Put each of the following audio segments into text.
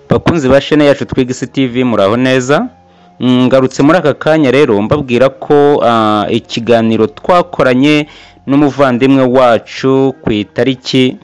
bakunzi ba shene yacu twiga isi tivi muraho neza Mm, ngarutse muri aka kanya rero mbabwira ko ah, ikiganiro twakoranye n'umuvandimwe wacu ku itariki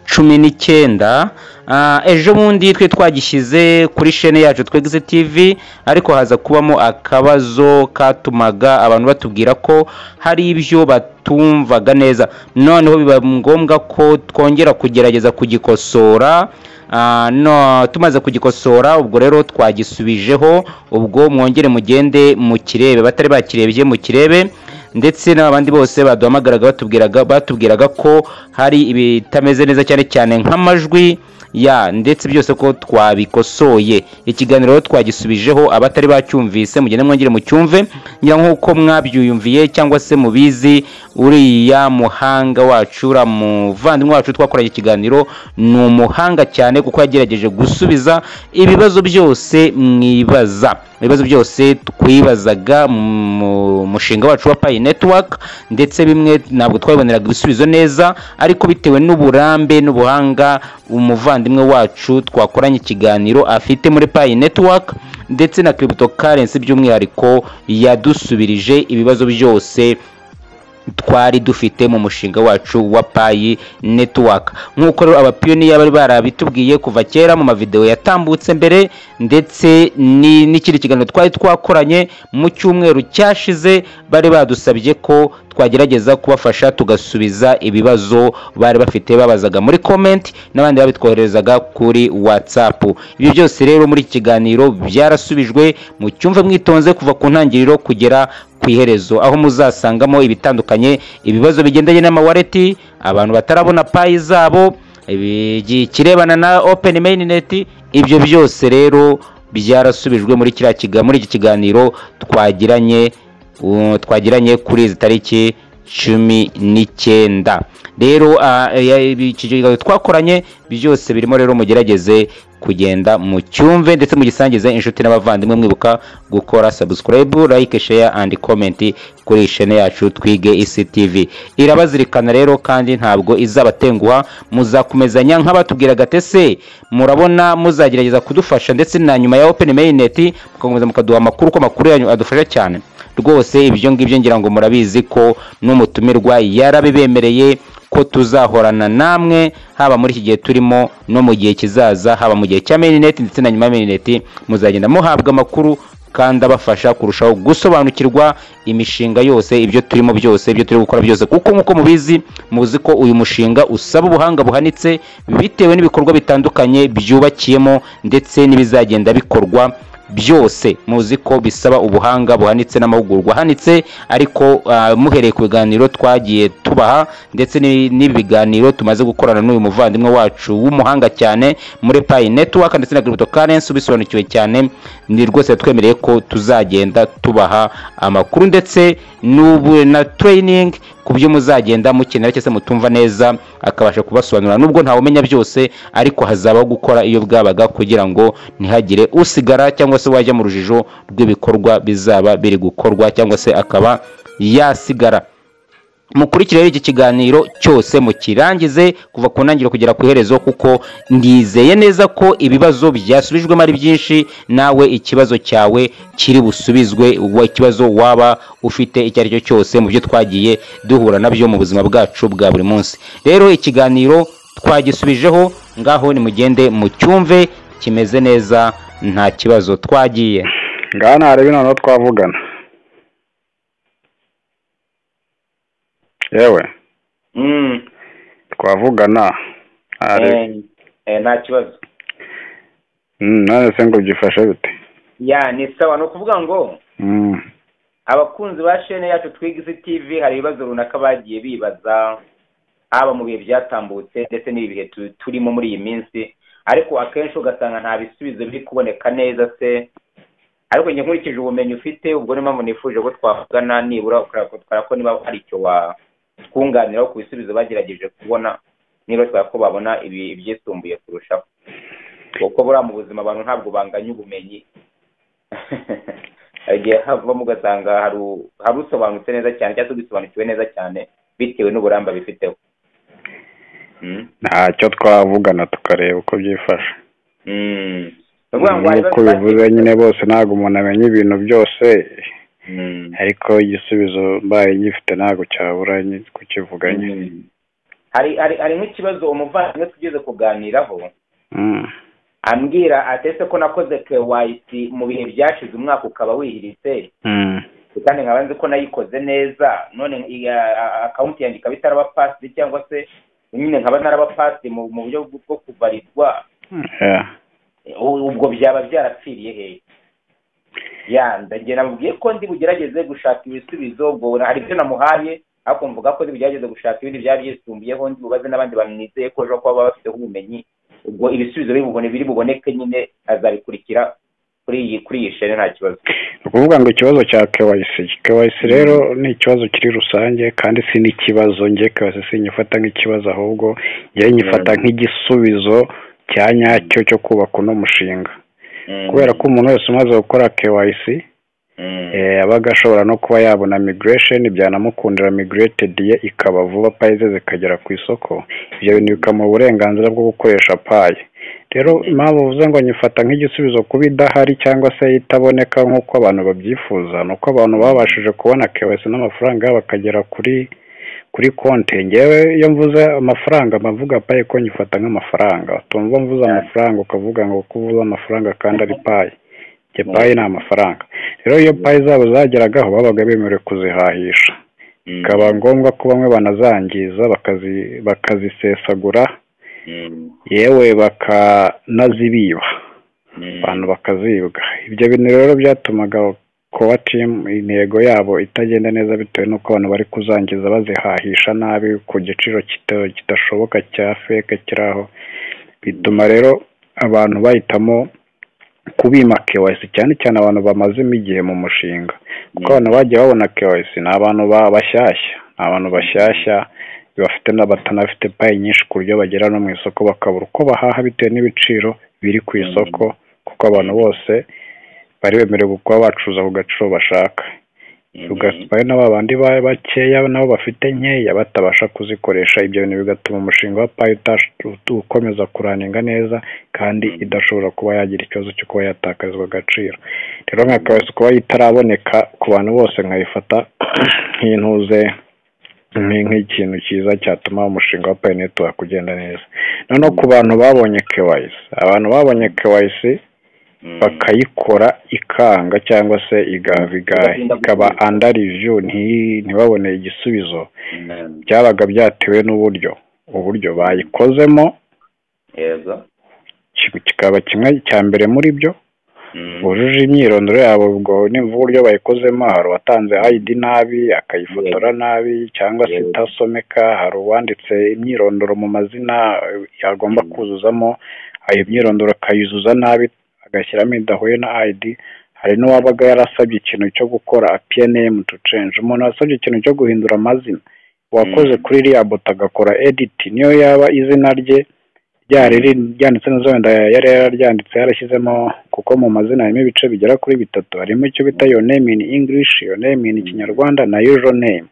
cumi n'icyenda Ah, ejo bundi twe twagishyize kuri shene yacu twegeze tv ariko haza kubamo akabazo katumaga abantu batubwira ko hari ibyo batumvaga neza noneho biba ngombwa ko twongera kugerageza kugikosora Ah, no tumaze kugikosora ubwo rero twagisubijeho ubwo mwongere mugende mukirebe batari bakirebye mukirebe ndetse n'abandi bose baduhamagaraga batubwiraga batubwiraga ko hari ibitameze neza cyane cyane nk'amajwi ya ndetse byose ko twabikosoye ikiganiro rero twagisubijeho abatari bacyumvise mugende mwongere mucyumve ngira nk'uko mwabyuyumviye cyangwa se mubizi uriya muhanga wacu uriya muvandimwe wacu twakoranye ikiganiro ni umuhanga cyane kuko yagerageje gusubiza ibibazo byose mwibaza ibibazo byose twibazaga mu mushinga wacu wa payi netiwaka ndetse bimwe ntabwo twabiboneraga ibisubizo neza ariko bitewe n'uburambe n'ubuhanga umuvandimwe wacu twakoranye ikiganiro afite muri payi netiwaka ndetse na kiributo karensi by'umwihariko yadusubirije ibibazo byose twari dufite mu mushinga wacu wa payi netiwaka nk'uko rero abapiyoniya bari barabitubwiye kuva kera mu mavideo yatambutse mbere ndetse ni- n'ikindi kiganiro twari twakoranye mu cyumweru cyashize bari badusabye ko twagerageza kubafasha tugasubiza ibibazo bari bafite babazaga muri komenti n'abandi babitwoherezaga kuri whatsapp ibyo byose rero muri iki kiganiro byarasubijwe mu cyumve mwitonze kuva ku ntangiriro kugera ku iherezo aho muzasangamo ibitandukanye ibibazo bigendanye n'amawareti abantu batarabona payi zabo ibi- ikirebana na open mainnet ibyo byose rero byarasubijwe muri kiriya kiga- muri iki kiganiro twagiranye uh, twagiranye kuri izi tariki cumi n'icyenda rero ah, ya- ibi- iki kiganiro twakoranye byose birimo rero mugerageze kugenda mucyumve ndetse mugisangize inshuti n'abavandimwe mwibuka gukora subscribe like share and comment kuri iyi shene yacu twige isi tv irabazirikana rero kandi ntabwo izabatenguha muzakomezanya nk'abatubwiraga tese murabona muzagerageza kudufasha ndetse na nyuma ya open mainnet mugakomeza mukaduha amakuru ko amakuru yanyu adufasha cyane rwose ibyo ngibyo ngira ngo murabizi ko n'umutumirwa yarabibemereye ko tuzahorana namwe haba muri iki gihe turimo no mu gihe kizaza haba mu gihe cya merineti ndetse na nyuma ya merineti muzagenda muhabwa amakuru kandi abafasha kurushaho gusobanukirwa imishinga yose ibyo turimo byose ibyo turi gukora byose kuko nk'uko mubizi muzi ko uyu mushinga usaba ubuhanga buhanitse bitewe n'ibikorwa bitandukanye byubakiyemo ndetse n'ibizagenda bikorwa byose muzi ko bisaba ubuhanga buhanitse n'amahugurwa ahanitse ariko ah, muhereye ku biganiro twagiye tubaha ndetse ni- n'ibi biganiro tumaze gukorana n'uyu muvandimwe wacu w'umuhanga cyane muri payi netiwaka ndetse na crypto currency ubisobanukiwe cyane ni rwose twemereye ko tuzagenda tubaha amakuru ndetse n'ubu na training ku byo muzagenda mukenera cyangwa se mutumva neza akabasha kubasobanurira nubwo ntawumenya byose ariko hazabaho gukora iyo bwabaga kugira ngo ntihagire usigara cyangwa se wajya mu rujijo rw'ibikorwa bizaba biri gukorwa cyangwa se akaba yasigara mukurikire rero iki kiganiro cyose mukirangize kuva ku ntangiriro kugera ku iherezo kuko ndizeye neza ko ibibazo byasubijwemo ari byinshi nawe ikibazo cyawe kiri busubizwe wa- ikibazo waba ufite icyo ari cyo cyose mu byo twagiye duhura nabyo mu buzima bwacu bwa buri munsi rero ikiganiro twagisubijeho ngaho nimugende mucyumve kimeze neza nta kibazo twagiye ngaha ntarebe noneho twavugana yewe twavugana ntarebe nta kibazo Mm, none se ngo byifashe bite ya ni sawa ni ukuvuga ngo Mm, abakunzi ba shene yacu twiga isi tv hari ibibazo runaka bagiye bibaza haba mu bihe byatambutse ndetse n'ibi bihe tu- turimo muri iyi minsi ariko akenshi ugasanga nta bisubizo biri kuboneka neza se ariko njye nkurikije ubumenyi ufite ubwo niyo mpamvu nifuje ko twavugana nibura ukatwara ko niba hari icyo watwunganiraho ku bisubizo bagerageje kubona niba twara ko babona ibi- ibyisumbuye kurushaho kuko buriya mu buzima abantu ntabwo banganya ubumenyi hari igihe havamo ugasanga hari u- hari usobanutse neza cyane cyangwa se ugisobanukiwe neza cyane bitewe n'uburambe abifiteho Mm. ntacyo twavugana tukareba uko byifashe nk'uko bivuze nyine bose ntabwo umuntu amenya ibintu byose ariko igisubizo mbaye ngifite ntabwo cyabura kukivuganye hari hari hari nk'ikibazo umuvandimwe tugeze kuganiraho ambwira atese ko nakoze kewayiti mu bihe byashize umwaka ukaba wihiritse kandi nkaba nzi ko nayikoze neza none akawunti yanjye ikaba itaraba pasidi cyangwa se nyine nkaba naraba pasidi mu buryo bwo kubarirwa ubwo byaba byarapfiriye he ndagira mubwiye ko ndi bugerageze gushaka ibisubizo ubwo hari ibyo namuhaye ariko mvuga ko bugerageze gushaka ibindi byaba byisumbuyeho ndi bubaze n'abandi bamwizeye ko ejo kuba baba bafiteho ubumenyi ubwo ibisubizo biri buboneke nyine azabikurikira kuri iyi kuri iyi shene nta kibazo ni ukuvuga ngo ikibazo cya kewayisi kewayisi rero ni ikibazo kiri rusange kandi si n'ikibazo nge kewayisi si nyifata nk'ikibazo ahubwo ngewe nyifata nk'igisubizo cya nyacyo cyo kubaka uno mushinga kubera ko umuntu wese umaze gukora kewayisi abaga ashobora no kuba yabona migiresheni byanamukundira migiretedi ye ikaba vuba payi ze zikagera ku isoko ibyo bintu bikamuha uburenganzira bwo gukoresha payi rero impamvu uvuze ngo nyifata nk'igisubizo kuba idahari cyangwa se itaboneka nk'uko abantu babyifuza ni uko abantu babashije kubona kewesi n'amafaranga bakagera kuri kuri konti ngewe iyo mvuze amafaranga mbavuga payi ko nyifata nk'amafaranga tumva mvuze amafaranga ukavuga ngo ko uvuze amafaranga kandi ari payi payi ni amafaranga rero iyo payi zabo zageragaho babaga bemerewe kuzihahisha bikaba ngombwa ko bamwe banazangiza bakazisesagura yewe bakanazibiba abantu bakazibwa ibyo bintu rero byatumaga kowa timu intego yabo itagenda neza bitewe n'uko abantu bari kuzangiza bazihahisha nabi ku giciro kidashoboka cya feke kiri aho bituma rero abantu bahitamo kubima kewayisi cyane cyane abantu bamazemo igihe mu mushinga kuko abantu bagiye babona kewayisi ni abantu bashyashya ni abantu bashyashya bafite n'abatanafite payi nyinshi ku buryo bagera no mu isoko bakabura uko bahaha bitewe n'ibiciro biri ku isoko kuko abantu bose bari bemerewe kuba bacuruza ku gaciro bashaka ugasanga na ba bandi bakeya nabo bafite nkeya batabasha kuzikoresha ibyo bintu bigatuma umushinga wa payi ukomeza kuraninga neza kandi idashobora kuba yagira ikibazo cyo kuba yatakarizwa agaciro rero nka kawesi kuba itaraboneka ku bantu bose nkayifata nk'intuze nk'ikintu cyiza cyatuma umushinga wa payi netiwaka ugenda neza noneho ku bantu babonye kewayisi abantu babonye kewayisi bakayikora ikanga cyangwa se igavigaye ikaba anda riviyu ntibabone igisubizo byabaga byatewe n'uburyo uburyo bayikozemo kikaba kimwe cya mbere muri byo bujuje imyirondoro yabo ubwo nimba uburyo bayikozemo hari uwatanze hayidi nabi akayifotora nabi cyangwa se itasomeka hari uwanditse imyirondoro mu mazina yagomba kuzuzamo ayo myirondoro akayuzuza nabi agashyiramo idahuye na ayidi hari n'uwabaga yarasabye ikintu cyo gukora apiyenemu tu cenje umuntu wasabye ikintu cyo guhindura amazina uwakoze kuri iriya boto agakora editi niyo yaba izina rye ryanditse neza wenda yari yararyanditse yarashyizemo kuko mu mazina harimo ibice bigera kuri bitatu harimo icyo bita yo name in english yo name in kinyarwanda na yujo name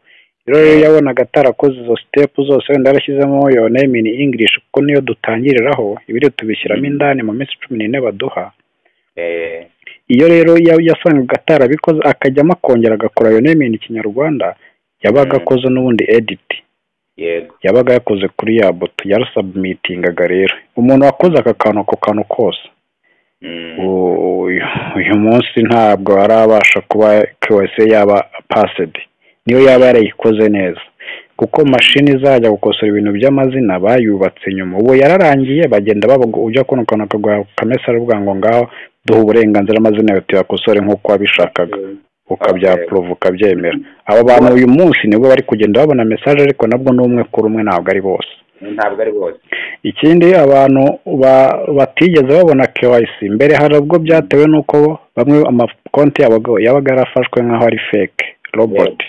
rero iyo yabonaga atarakoze izo sitepu zose wenda yarashyizemo yo name in english kuko niyo dutangiriraho ibiri tubishyiramo indani mu minsi cumi n'ine baduha iyo rero yasangaga atarabikoze akajyamo akongera agakora yo name in kinyarwanda yabaga akoze n'ubundi editi yabaga yakoze kuri ya boto yarasabumitingaga rero umuntu wakoze aka kantu ako kantu kose uyu munsi ntabwo arabasha kuba kose yaba pasedi niyo yaba yarayikoze neza kuko mashini izajya gukosora ibintu by'amazina bayubatse nyuma ubu yararangiye bagenda bavuga ujya kuno kantu akaguha kamesa aravuga ngo ngaho duha uburenganzira amazina yawe tuyakosore nk'uko wabishakaga ukabyapuruva ukabyemera aba bantu uyu munsi nibwo bari kugenda babona mesaje ariko nabwo ni umwe kuri umwe ntabwo ari bose ntabwo ari bose ikindi abantu batigeze babona kewayisi mbere hari ubwo byatewe n'uko bamwe amakonti yabaga yarafashwe nk'aho ari feke roboti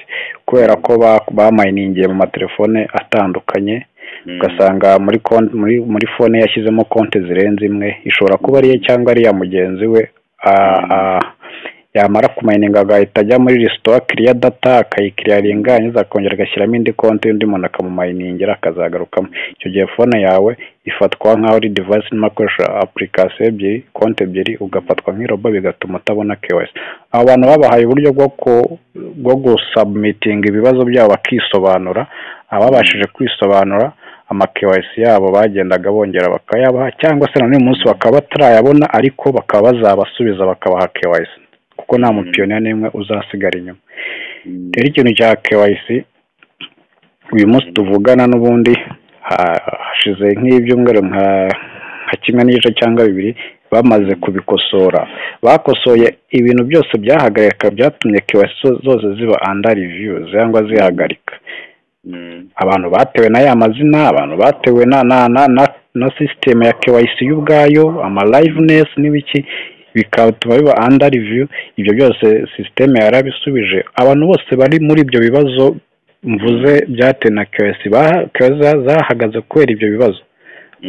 kubera ko bamayiningiye mu matelefone atandukanye ugasanga muri konti muri fone yashyizemo konti zirenze imwe ishobora kuba ariye cyangwa ari iya mugenzi we yamara kumayininga agahita ajya muri resitora kiriya data akayikiriyaringa yarangiza akongera agashyiramo indi konti y'undi muntu akamumayiningira akazagarukamo icyo gihe fone yawe ifatwa nk'aho ari divayisi irimo akoresha apurikasiyo ebyiri konti ebyiri ugafatwa nk'irobo bigatuma utabona kewesi aba bantu babahaye uburyo bwo gusabumitinga ibibazo byabo bakisobanura ababashije kwisobanura amakewesi yabo bagendaga bongera bakayabaha cyangwa se na n'uyu munsi bakaba batarayabona ariko bakaba bazabasubiza bakabaha kewesi kuko nta mupiyoniya n'imwe uzasigara inyuma rero ikintu cya kewesi uyu munsi tuvugana n'ubundi hashize nk'ibyumweru nka kimwe n'igice cyangwa bibiri bamaze kubikosora bakosoye ibintu byose byahagarika byatumye kewesi zose ziba anda riviyu cyangwa zihagarika abantu batewe na ya mazina abantu batewe na na na na sisiteme ya kewayisi y'ubwayo amarayivenesi n'ibiki bikatuma biba anda riviyu ibyo byose sisiteme yarabisubije abantu bose bari muri ibyo bibazo mvuze byatewe na kewayisi zahagaze kubera ibyo bibazo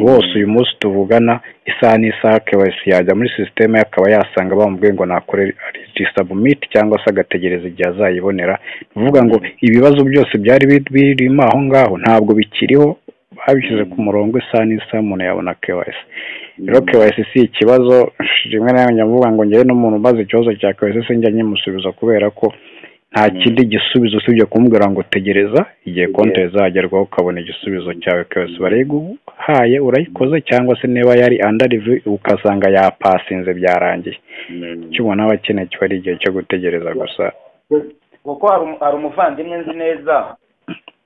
bose uyu munsi tuvugana isaha n'isaha kewayisi yajya muri sisiteme akaba yasanga bamubwiye ngo nakore disabumiti cyangwa se agategereza igihe azayibonera ni ukuvuga ngo ibibazo byose byari birimo aho ngaho ntabwo bikiriho babishyize ku murongo isaha n'isaha umuntu yabona kewayisi rero kewayisi si ikibazo rimwe na rimwe mvuga ngo ngewe n'umuntu umaze ikibazo cya kewayisi sinjya nyimusubiza kubera ko nta kindi gisubizo usibye kumubwira ngo tegereza igihe konti zagerwaho ukabona igisubizo cyawe kewayisi barayiguhaye urayikoze cyangwa se niba yari anda rivu ukasanga yapasinze byarangiye icyo ubona aba akeneye kiba ari igihe cyo gutegereza gusa kuko hari umuvandimwe nzi neza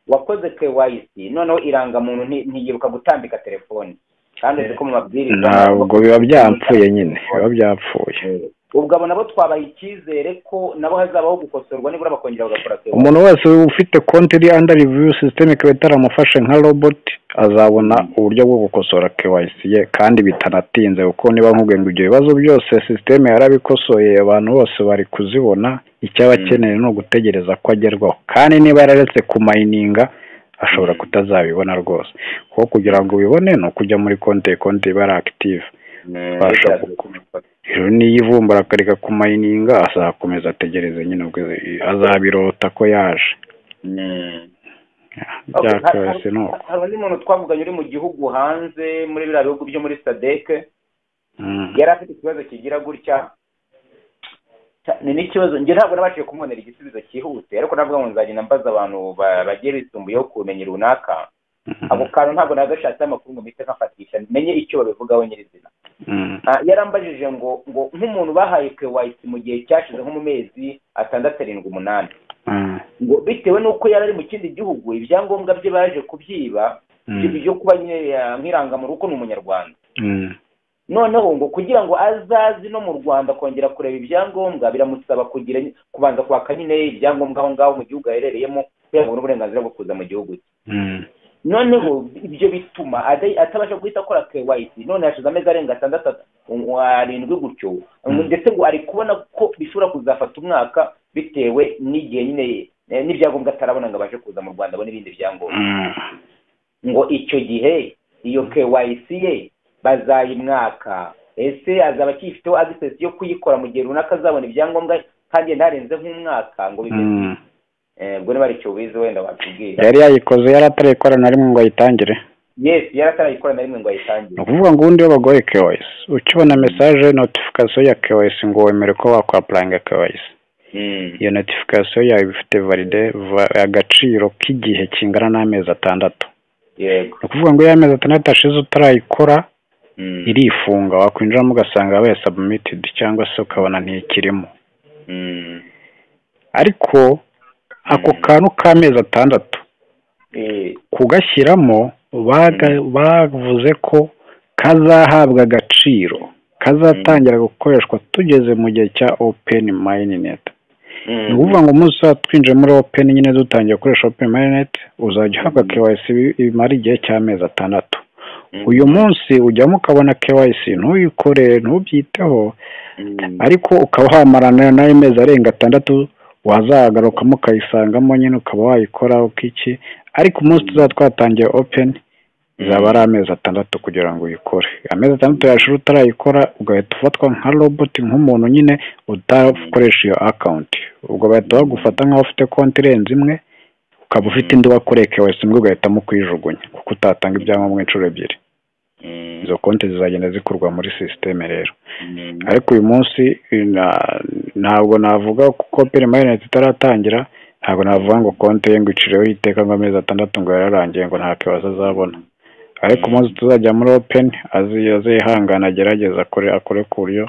wakoze kewayisi noneho irangamuntu ntiyiruka gutambika telefoni kandi uzi ko mu mabwiriza ntabwo biba byapfuye nyine biba byapfuye ubwo abo nabo twabaha icyizere ko nabo hazabaho gukosorwa nibura bakongera bagakora kewayisi umuntu wese ufite konti iri anda riviyu sisiteme ikaba itaramufashe nka roboti azabona uburyo bwo gukosora kewayisi ye kandi bitanatinze kuko niba nkubwiye ngo ibyo bibazo byose sisiteme yarabikosoye abantu bose bari kuzibona icyo aba akeneye ni ugutegereza ko agerwaho kandi niba yararetse kumayininga ashobora kutazabibona rwose kuko kugira ngo ubibone ni ukujya muri konti konti iba ari akitive rero niyo ivumbura akareka kumayininga azakomeza ategereze nyine azabirota ko yaje hari undi muntu twavuganye uri mu gihugu hanze muri biriya bihugu byo muri sadeke yari afite ikibazo kigira gutya ni n'ikibazo njye ntabwo nabashije kumubonera igisubizo cyihuse ariko ntabwo nzagenda mbaza abantu bagiye bisumbuyeho kumenya runaka ako kantu ntabwo nagashatseho amakuru ngo mpite nkafatisha menye icyo babivugaho nyirizina yarambajije ngo ngo nk'umuntu bahaye kewayisi mu gihe cyashize nko mu mezi atandatu arindwi umunani ngo bitewe n'uko yari ari mu kindi gihugu ibyangombwa bye baje kubyiba byo kuba nk'irangamuntu kuko ni umunyarwanda noneho ngo kugira ngo azaze no mu rwanda kongera kureba ibyangombwa biramusaba kugira kubanza kwaka nyine ibyangombwa aho ngaho mu gihugu aherereyemo kugira ngo uburenganzira bwo kuza mu gihugu cye noneho ibyo bituma atabasha guhita akora kewayisi none hashize amezi arenga atandatu arindwi gutyo ndetse ngo ari kubona ko bishobora kuzafata umwaka bitewe n'igihe nyine n'ibyangombwa atarabona ngo abashe kuza mu rwanda abone ibindi byangombwa ngo icyo gihe iyo kewayisi ye bazayimwaka ese azaba akifiteho agisesi yo kuyikora mu gihe runaka azabona ibyangombwa kandi ntarenze nk'umwaka ngo bimeze ubwo niba ari icyo wize wenda watubwira yari yayikoze yari atarayikora na rimwe ngo ayitangire yesi yari atarayikora na rimwe ngo ayitangire ni ukuvuga ngo ubundi iyo bagoye kewayisi ukibona mesaje notifikasiyo ya kewayisi ngo wemere ko wakwapuranga kewayisi iyo notifikasiyo yawe iba ifite valide agaciro k'igihe kingana n'amezi atandatu ni ukuvuga ngo iyo amezi atandatu ashize utarayikora irifunga wakwinjiramo ugasanga yabaye sabumitidi cyangwa se ukabona ntikirimo ariko ako kantu k'amezi atandatu kugashyiramo bavuze ko kazahabwa agaciro kazatangira gukoreshwa tugeze mu gihe cya openi mayinete ni ukuvuga ngo umunsi uba twinjiye muri openi nyine dutangiye gukoresha openi mayinete uzajya uhabwa kewayisi imara igihe cy'amezi atandatu uyu munsi ujyamo ukabona kewayisi ntuyikore ntubyiteho ariko ukaba wamara nayo mezi arenga atandatu wazagarukamo ukayisangamo nyine ukaba wayikoraho iki ariko umunsi tuzaba twatangiye openi izaba ari amezi atandatu kugira ngo uyikore amezi atandatu yashira utarayikora ugahita ufatwa nka roboti nk'umuntu nyine udakoresha iyo akawunti ubwo bahita bagufata nk'aho ufite konti irenze imwe ukaba ufite indi wakoreka wese imwe ugahitamo kuyijugunya kuko utatanga ibyangombwa inshuro ebyiri izo konti zizagenda zikorwa muri sisiteme rero ariko uyu munsi ntabwo navuga kuko perimayinite itaratangira ntabwo navuga ngo konti ye ngo icireho iteka ngo amezi atandatu ngo yararangiye ngo nta kibazo azabona ariko umunsi tuzajya muri openi azihangana agerageza akore ku buryo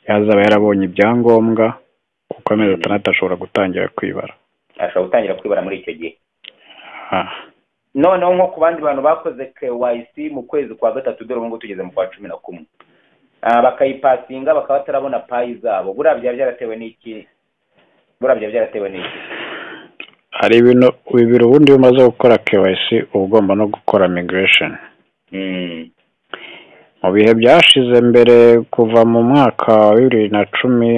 yazaba yarabonye ibyangombwa kuko amezi atandatu ashobora gutangira kwibara ashobora gutangira kwibara muri icyo gihe noneho nko ku bandi bantu bakoze kewayisi mu kwezi kwa gatatu dore ubu ngubu tugeze mu kwa cumi na kumwe bakayipasinga bakaba batarabona payi zabo buriya byaba byaratewe n'iki buriya byaba byaratewe n'iki hari ibintu bibiri ubundi iyo umaze gukora kewayisi uba ugomba no gukora migiresheni mu bihe byashize mbere kuva mu mwaka wa bibiri na cumi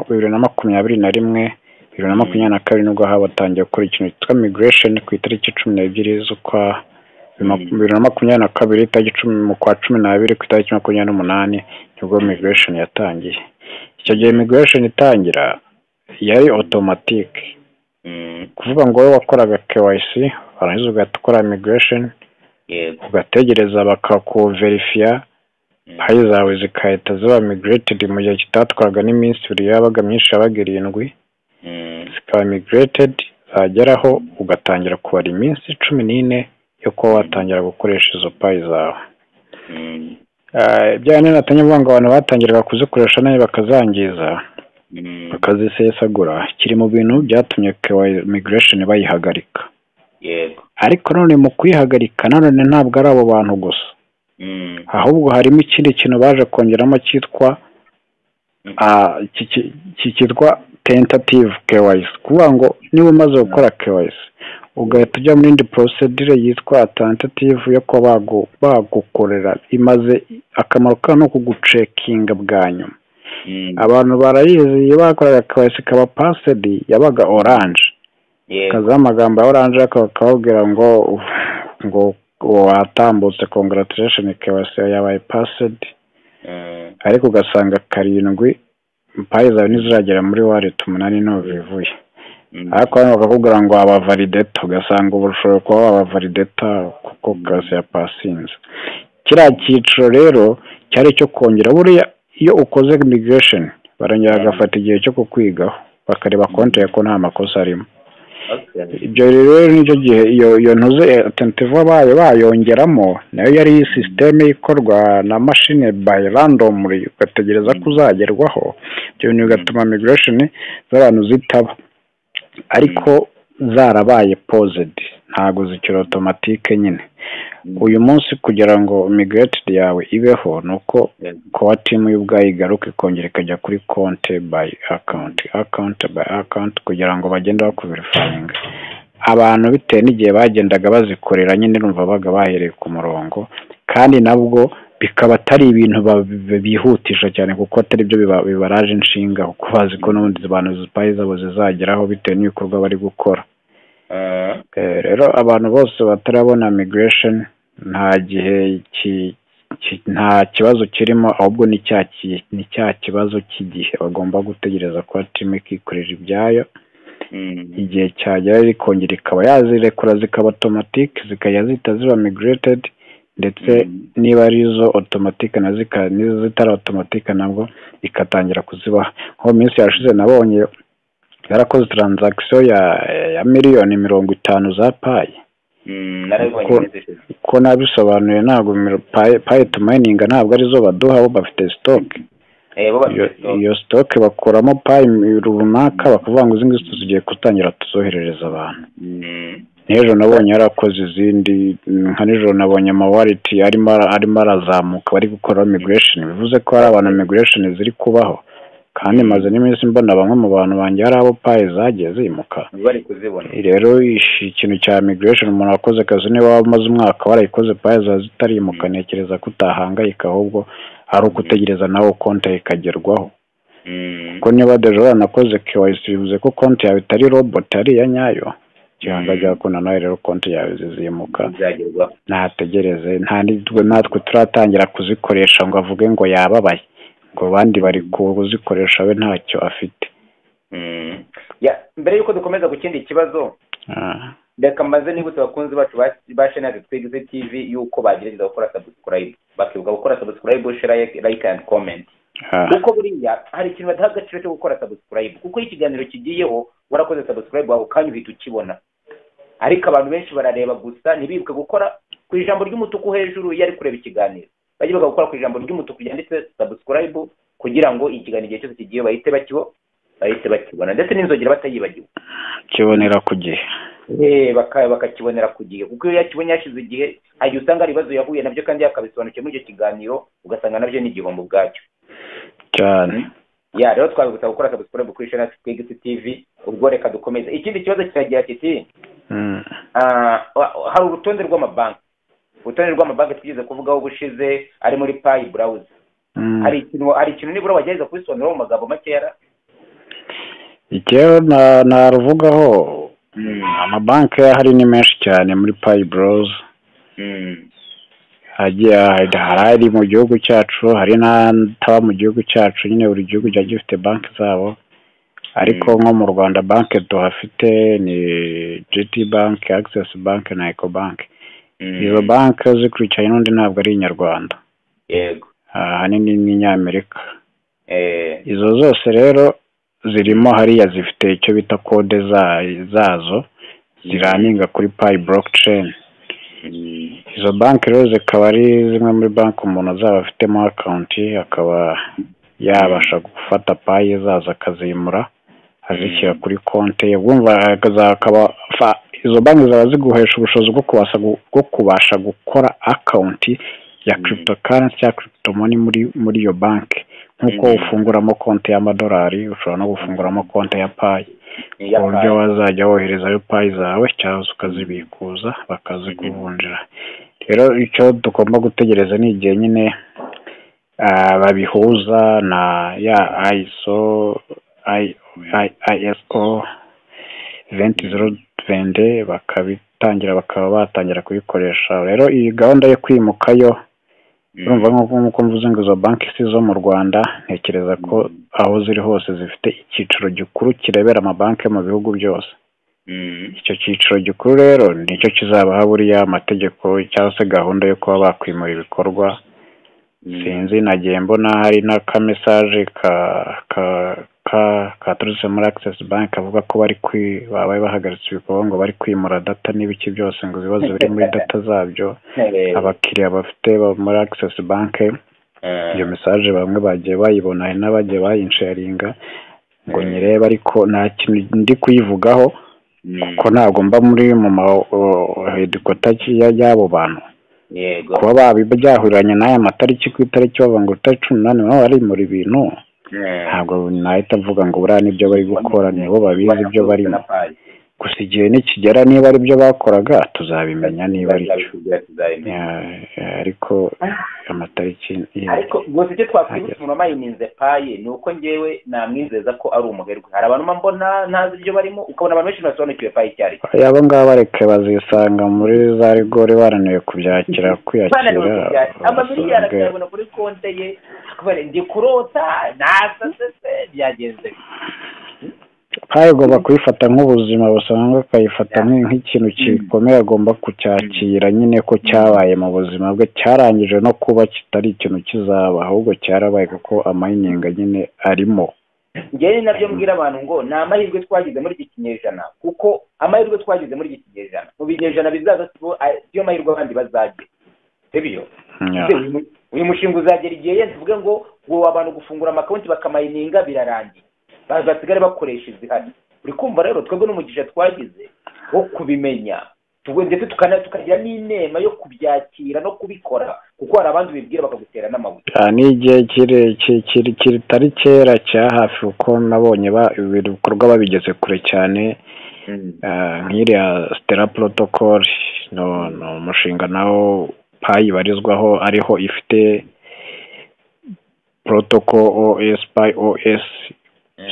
bibiri na makumyabiri na rimwe bibiri na makumyabiri na kabiri nibwo habatangiye gukora ikintu cyitwa migiresheni ku itariki cumi n'ebyiri z'ukwa bibiri na makumyabiri na kabiri itariki cumi mu kwa cumi n'abiri ku itariki makumyabiri n'umunani nibwo migiresheni yatangiye icyo gihe migiresheni itangira yari otomatike kuvuga ngo wowe wakoraga kewayisi warangiza ugahita ukora migiresheni ugategereza bakakuverifiya payi zawe zigahita ziba migiretedi mu gihe kitatwaraga n'iminsi ibiri yabaga myinshi yabaga irindwi zikaba migiretedi zageraho ugatangira kubara iminsi cumi n'ine yo kuba watangira gukoresha izo payi zawe bya nini avuga ngo abantu batangiraga kuzikoresha nayo bakazangiza bakazisesagura kiri mu bintu byatumye migiresheni bayihagarika ariko none mu kuyihagarika nanone ntabwo ari abo bantu gusa ahubwo harimo ikindi kintu baje kongeramo cyitwa cyitwa tentative kewayisi kuvuga ngo niba umaze gukora kewayisi ugahita ujya mu yindi porosedire yitwa tentative yo kuba bagukorera imaze akamaro kayo ni ukugucekinga bwa nyuma abantu barayizi iyo bakoraga kewayisi ikaba pasedi yabaga oranje kazaho amagambo ya oranje bakababwira ngo ngo watambutse kongaratirasheni kewayisi yabaye pasedi ariko ugasanga karindwi payi zawe ntiziragera muri wareti umunani ntubivuye ariko hano bakakubwira ngo wabavalideta ugasanga ubu ushobora kuba wabavalideta kuko kazi ya pasinze kiriya cyiciro rero cyari icyo kongera buriya iyo ukoze migiresheni barongera bagafata igihe cyo kukwigaho bakareba konti ko nta makosa arimo ibyo rero nicyo gihe iyo ntuze atentivu bayo bayongeramo nayo yari iyi sisiteme ikorwa na mashine bayi randomuri ugategereza ko uzagerwaho ibyo bintu bigatuma migiresheni z'abantu zitaba ariko zarabaye pozedi ntabwo zikiri otomatike nyine uyu munsi kugira ngo migireti yawe ibeho ni uko kuba timu y'ubwayo igaruka ikongera ikajya kuri konti bayi akawunti akawunti bayi akawunti kugira ngo bagende bakuverifaringa abantu bitewe n'igihe bagendaga bazikorera nyine numva baga bahereye ku murongo kandi nabwo bikaba atari ibintu bihutisha cyane kuko atari byo bibaraje inshinga kuko bazi ko n'ubundi abantu zipaye zabo zizageraho bitewe n'ibikorwa bari gukora rero abantu bose batarabona migiresheni nta gihe nta kibazo kirimo ahubwo ni cya kibazo cy'igihe bagomba gutegereza kuba timu ikikorera ibyayo igihe cyagera rikongera ikaba yazirekura zikaba otomatike zikajya zihita ziba migiretedi ndetse niba ari izo otomatike n'izo zitari otomatike nabwo ikatangira kuzibaha nko mu minsi yashize nabonye yarakoze taranzagisiyo ya miliyoni mirongo itanu za payi ko nabisobanuye ntabwo payi tumayininga ntabwo arizo baduha bo bafite sitoke iyo sitoke bakuramo payi runaka bakavuga ngo izi ngizi tuzigiye gutangira tuzoherereza abantu n'ejo nabonye yarakoze izindi nka nijoro nabonye amawariti arimo arazamuka bari gukoraho migiresheni bivuze ko hari abantu migiresheni ziri kubaho kandi maze n'iminsi mbona bamwe mu bantu banjye hari abo payi zagiye zimuka rero ikintu cya migiresheni umuntu wakoze akazi niba wamaze umwaka warayikoze payi zawe zitarimuka ntekereza ko utahangayika ahubwo ari ugutegereza nawe konti ikagerwaho kuko niba dejora nakoze kewayisi bivuze ko konti yawe itari roboti ari iya nyayo cyangwa ajya gukunda nawe rero konti yawe zizimuka ntategereze natwe turatangira kuzikoresha ngo avuge ngo yababaye ngo abandi bari kuzikoresha we ntacyo afite mbere y'uko dukomeza ku kindi kibazo reka maze nibutse abakunzi bacu ba shenari twigize tivi y'uko bagerageza gukora sabusikarayibu bakibuka gukora sabusikarayibu layike andi komenti kuko buriya hari ikintu badaha agaciro cyo gukora sabusikarayibu kuko iyo ikiganiro kigiyeho warakoze sabusikarayibu wawe ukanya uhita ukibona ariko abantu benshi barareba gusa ntibibuke gukora ku ijambo ry'umutuku hejuru iyo ari kureba ikiganiro bajye bagakora ku ijambo ry'umutuku ryanditse sabusikarayibu kugira ngo ikiganiro igihe cyose kigiye bahite bahite bakibona ndetse n'inzogera batayibagiwe kibonera ku gihe bakakibonera ku gihe kuko iyo yakibonye yashize igihe hari usanga hari ibibazo yahuye nabyo kandi yakabisobanukiwe muri icyo kiganiro ugasanga nabyo ni igihombo ubwacyo cyane ya rero twabigusaba gukora sabusikarayibu kuri shana twigisi tivi ubwo reka dukomeze ikindi kibazo kiragira kiti hari urutonde rw'amabanki urutonde rw'amabanki twigeze kuvugaho ubushize ari muri payi burawuze hari ikintu hari ikintu nibura wagerageza kubisobanura mu magambo makeya ikiyo naruvugaho amabanki ahari ni menshi cyane muri payi burawuze hari mu gihugu cyacu hari n'ataba mu gihugu cyacu nyine buri gihugu kiba gifite banki zabo ariko nko mu rwanda banki tuhafite ni jiti banki akisesi banki na eko banki izo banki zikurikiranye n'undi ntabwo ari inyarwanda ahanini n'inyamerika izo zose rero zirimo hariya zifite icyo bita kode zazo ziraninga kuri payi borokiceni izo banki rero zikaba ari zimwe muri banki umuntu azaba afitemo akawunti akaba yabasha gufata payi zazo akazimura azishyira kuri konti ye wumva izo banki zaba ziguhesha ubushobozi bwo kubasha gukora akawunti ya kiripito karensi cyangwa kiripito moni muri iyo banki nk'uko ufunguramo konti y'amadolari ushobora no gufunguramo konti ya payi ku buryo wazajya woherezayo payi zawe cyangwa ukazibikuza bakazikuvunjira rero icyo tugomba gutegereza ni igihe nyine babihuza na ya ayiso ayiso venti zero vende bakabitangira bakaba batangira kubikoresha rero iyi gahunda yo kwimukayo urumva nk'uko mvuze ngo izo banki si zo mu rwanda ntekereza ko aho ziri hose zifite icyiciro gikuru kirebera amabanki mu bihugu byose icyo cyiciro gikuru rero nicyo kizabaha buriya amategeko cyangwa se gahunda yo kuba bakwimura ibikorwa sinzi nagiye mbona hari n'akamesaje katurutse muri akisesi banki kavuga ko bari babaye bahagaritse ibikorwa ngo bari kwimura data n'ibiki byose ngo ibibazo biri muri data zabyo abakiriya bafite muri akisesi banki iyo mesaje bamwe bagiye bayibona hari n'abagiye bayinsharinga ngo nyirebe ariko nta kintu ndi kuyivugaho kuko ntabwo mba muri mu mahedikota y'abo bantu kuba byahuranye n'aya matariki ku itariki bavuga ngo itariki cumi n'umunani nabo barimura ibintu ntabwo nahita avuga ngo buriya nibyo bari gukora nibo babizi ibyo barimo gusa igihe nikigera niba ari byo bakoraga tuzabimenya niba ari cyo ariko amatariki ariko gusa icyo twakwibutsa umuntu amayininze paye ni uko ngewe namwizeza ko ari umuherwe hari abantu mbona ntazi ibyo barimo ukabona abantu benshi basobanukiwe paye icyo ari cyo abo ngabo bareke bazisanga muri za rigori bananiwe kubyakira kwiyakira amamiliyari akayabona kuri konte ye ndi kurota nasasese byagenze payi agomba kuyifata nk'ubuzima busanzwe akayifata nk'ikintu gikomeye agomba kucyakira nyine ko cyabaye mu buzima bwe cyarangije no kuba kitari ikintu kizaba ahubwo cyarabaye kuko amayininga nyine arimo ngewe nabyo mbwira abantu ngo ni amahirwe twagize muri iki kinyejana kuko amahirwe twagize muri iki kinyejana mu binyejana bizaza siyo mahirwe abandi bazagira sibyo uyu mushinga uzagera igihe yose uvuge ngo ngo abantu gufungura amakonti bakamayininga birarangiye bazasigare bakoresha izihari uri kumva rero twebwe n'umugisha twagize wo kubimenya ndetse tukagira n'inema yo kubyakira no kubikora kuko hari abandi bibwira bakagutera n'amabuye ni igihe kitari kera cya hafi kuko nabonye ibikorwa babigeze kure cyane nk'iriya sitera porotokoli ni umushinga nawo payi ibarizwaho ariho ifite porotoko os payi os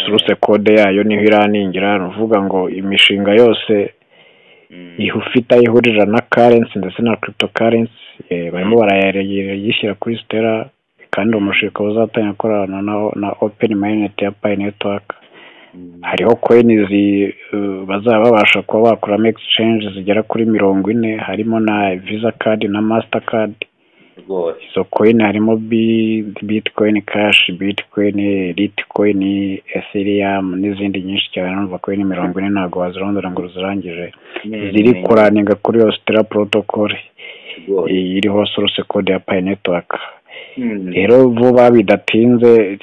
suruse kode yayo niho iraningira ni uvuga ngo imishinga yose ihe ufite aho ihurira na karensi ndetse na kirito karensi barimo barayigishyira kuri sitera kandi uwo mushinga uzatangira gukorana na openi mayinete ya payi netiwaka hariho koyini bazaba babasha kuba bakuramo egisicenje zigera kuri mirongo ine harimo na viza kadi na masitakadi izo koyini harimo bitikoyini kashi bitikoyini litikoyini esiriyamu n'izindi nyinshi cyane urumva koyini mirongo ine ntabwo wazirondora ngo uzirangije ziri kuraninga kuri iyo sitera porotokole iriho soruse kode ya payi netiwaka rero vuba bidatinze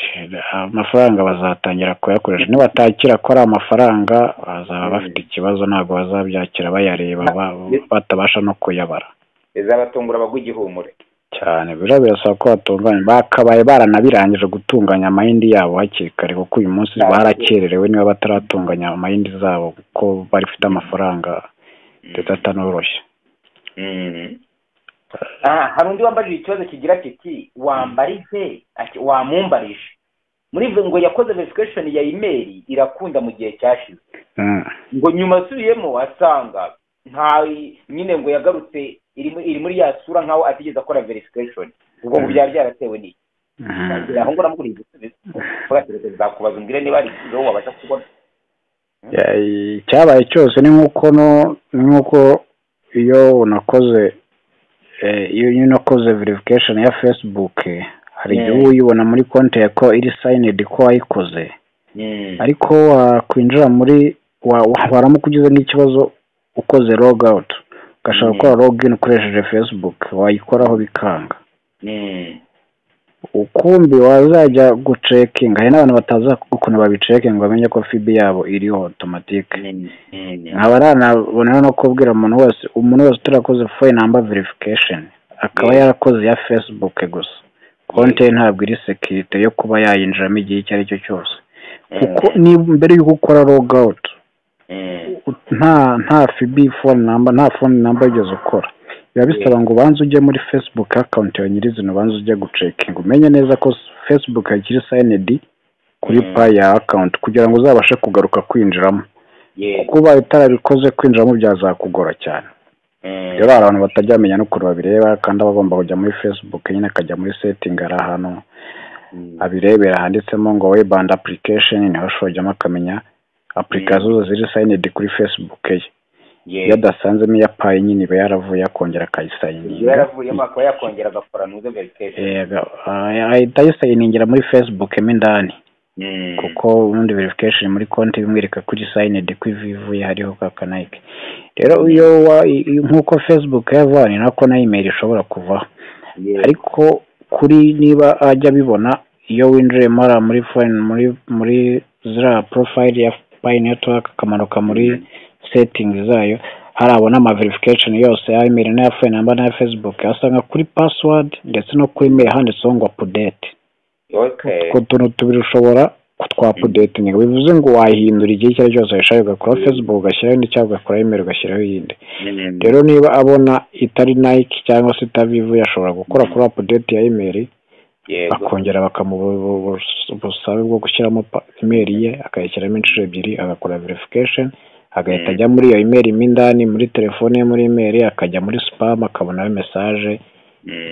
amafaranga bazatangira kuyakoresha nibatakira ko ari amafaranga bazaba bafite ikibazo ntabwo bazabyakira bayareba batabasha no kuyabara bizabatungura bagugihumure cyane biriya birasaba ko batunganya bakabaye baranabirangije gutunganya amayindi yabo hakiri kare kuko uyu munsi barakererewe niba bataratunganya amayindi zabo kuko bafite amafaranga ndetse atanoroshye hari undi wambajije ikibazo kigira kiti wambarize wamumbarije muri ngo yakoze verifikashoni ya imeri irakunda mu gihe cyashize ngo nyuma asubiyemo asanga nta nyine ngo yagarutse iri muri ya sura nkaho atigeze akora verifikashoni ubwo ngo byaba byaratewe n'iki aho ngo namuguriye igisubizo nzakubaza umbwire niba hari igisubizo wabasha kubona icyabaye cyose ni nk'uko nk'uko iyo unakoze iyo nyine ukoze verifikashoni ya fesibuke hari igihe uba uyibona muri konti ya ko iri sayinedi ko wayikoze ariko wakwinjira muri waramukugeze nk'ikibazo ukoze roga awuti ugashaka gukora login ukoresheje fesibuke wayikoraho bikanga ukumbi wazajya gucekinga hari n'abantu batazi ukuntu babicekinga bamenye ko fibi yabo iriho otomatike nkaba aranabona no kubwira umuntu wese umuntu wese utarakoze foyi namba verifikasheni akaba yarakoze ya fesibuke gusa konti ye ntabwo iri sekirite yo kuba yayinjiramo igihe icyo ari cyo cyose kuko mbere y'uko ukora logawuti nta nta fibi fone namba nta fone namba yigeze ukora biba bisaba ngo ubanze ujye muri fesibuke akawunti yawe nyirizina ubanze ujye gucekinga umenye neza ko fesibuke yakiri sayinedi kuri payi ya akawunti kugira ngo uzabashe kugaruka kwinjiramo kuko ubaye utarabikoze kwinjiramo byazakugora cyane rero hari abantu batajya bamenya n'ukuntu babireba kandi aba agomba kujya muri fesibuke nyine akajya muri setingi hari ahantu abirebera handitsemo ngo webandi apurikesheni niho ashobora akamenya apurikasiyo zose ziri sayinedi kuri fesibuke ye iyo adasanzemo iya payi nyine iba yaravuye akongera akayisayininga yaravuyemo akaba yakongera agakora n'uze verifikasheni ahita ayisayiningira muri fesibuke mo indani kuko ubundi verifikasheni muri konti bimwereka kuri sayinedi ko ivuye hariho ka kanayike rero iyo nk'uko fesibuke yavanye nako na imeri ishobora kuvaho ariko kuri niba ajya abibona iyo winjiyemo ari muri muri muri ziriya porofayiri ya payi netiwaka akamanuka muri setingi zayo hari abona ama verification yose ya email na phone number na facebook asanga kuri password ndetse no kuri email handitseho ngo update okay utwo tuntu tubiri ushobora kutwa update ni bivuze ngo wahindura igihe icyo ari cyose washaka ugakora facebook ugashyiraho indi cyangwa ugakora email ugashyiraho iyindi rero niba abona itari nike cyangwa se itabivuye ashobora gukora kuri update ya email bakongera bakamuha ubusabe bwo gushyiramo email ye akayishyiramo inshuro ebyiri agakora verification agahita ajya muri iyo imeri mo indani muri telefone ye muri imeri akajya muri sipamu akabonaho mesaje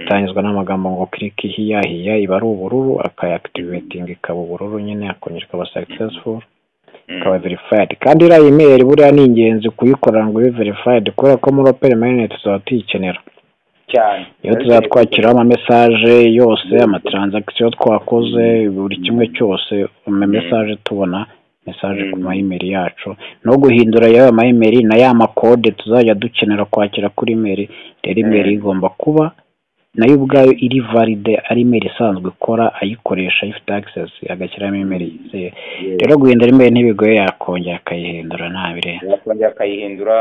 itangizwa n'amagambo ngo kirike hiya hiya iba ari ubururu akayakitivetininga ikaba ubururu nyine akongera ikaba sakisesifu ikaba verifayidi kandi iriya imeri buriya ni ingenzi kuyikora ngo ibe verifayidi kubera ko muri operi mayinete tuba tuyikenera iyo tuzaba twakiraho amamesaje yose amatransagisiyo twakoze buri kimwe cyose amamesaje tubona mesaje ku mayimeri yacu no guhindura yawe mayimeri na ya makode tuzajya dukenera kwakira kuri imeri rero imeri igomba kuba nayo ubwayo iri valide ari imeri isanzwe ikora ayikoresha ifite access agashyiramo imeri yizeye rero guhindura imeri ntibigoye yakongera akayihindura nta birenze yakongera akayihindura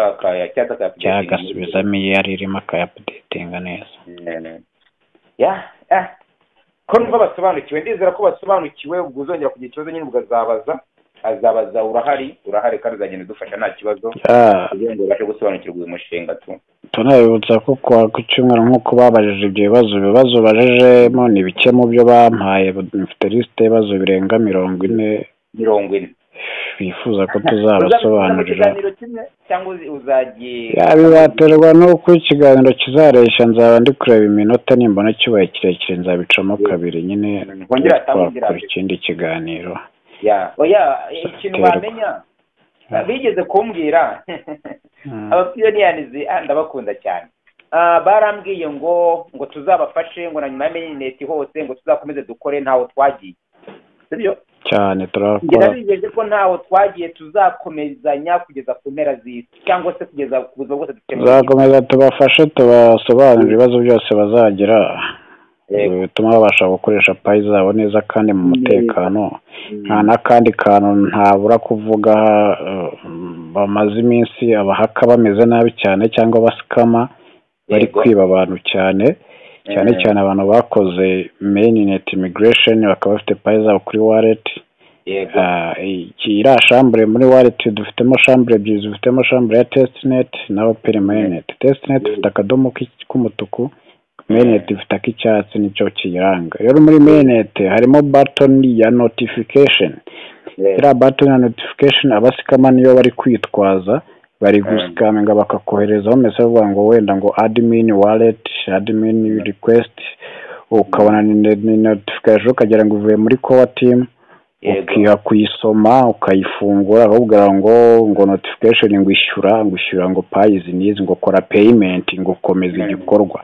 cyangwa agasubizamo iyo yari irimo akayapudetinga neza ko numva basobanukiwe ndizera ko basobanukiwe ubwo uzongera kugira ikibazo nyine ukazabaza azabaza urahari urahari kandi uzagenda udufasha nta kibazo kugira ngo ubashe gusobanukirwa uyu mushinga tu tunabibutsa ko kwa ku cyumweru nk'uko babajije ibyo bibazo ibibazo bajejemo ni bike mu byo bampaye mfite lisite y'ibibazo birenga mirongo ine mirongo ine twifuza ko tuzabasobanurira cyangwa uzagiye bibaterwa n'uko ikiganiro kizaresha nzaba ndi kureba iminota nimbona cyubaye kirekire nzabicamo kabiri nyine twakora ikindi kiganiro oya ikintu bamenya bigeze kumbwira abapiyoniyanizi ndabakunda cyane barambwiye ngo ngo tuzabafashe ngo na nyuma ya merineti hose ngo tuzakomeze dukore ntaho twagiye cyane turakora bijeje ko ntaho twagiye tuzakomezanya kugeza ku mpera z'isi cyangwa se kugeza ku buzima bwose tuzakomeza tubafashe tubasobanurire ibibazo byose bazagira bituma babasha gukoresha payi zabo neza kandi mu mutekano nta n'akandi kantu ntabura kuvuga bamaze iminsi abahaka bameze nabi cyane cyangwa basikama bari kwiba abantu cyane cyane cyane abantu bakoze meyineti imigiresheni bakaba bafite payi zabo kuri wareti iriya shambure muri wareti dufitemo shambure ebyiri dufitemo shambure ya tesitineti na operi meyineti tesitineti ifite akadomo k'umutuku meyineti ifite ak'icyatsi nicyo kiyiranga rero muri meyineti harimo batoni ya notifikasheni iriya batoni ya notifikasheni abasikama niyo bari kwitwaza bari gusikaminga bakakoherezaho mese bavuga ngo wenda ngo adimini wareti adimini rikwesiti ukabona ni notifikasiyo ukagira ngo uvuye muri kowa timu ukiha kuyisoma ukayifungura bakubwira ngo ngo notifikasheni ngo ishyura ngo ishyura ngo payizi n'izi ngo kora peyimenti ngo ukomeze igikorwa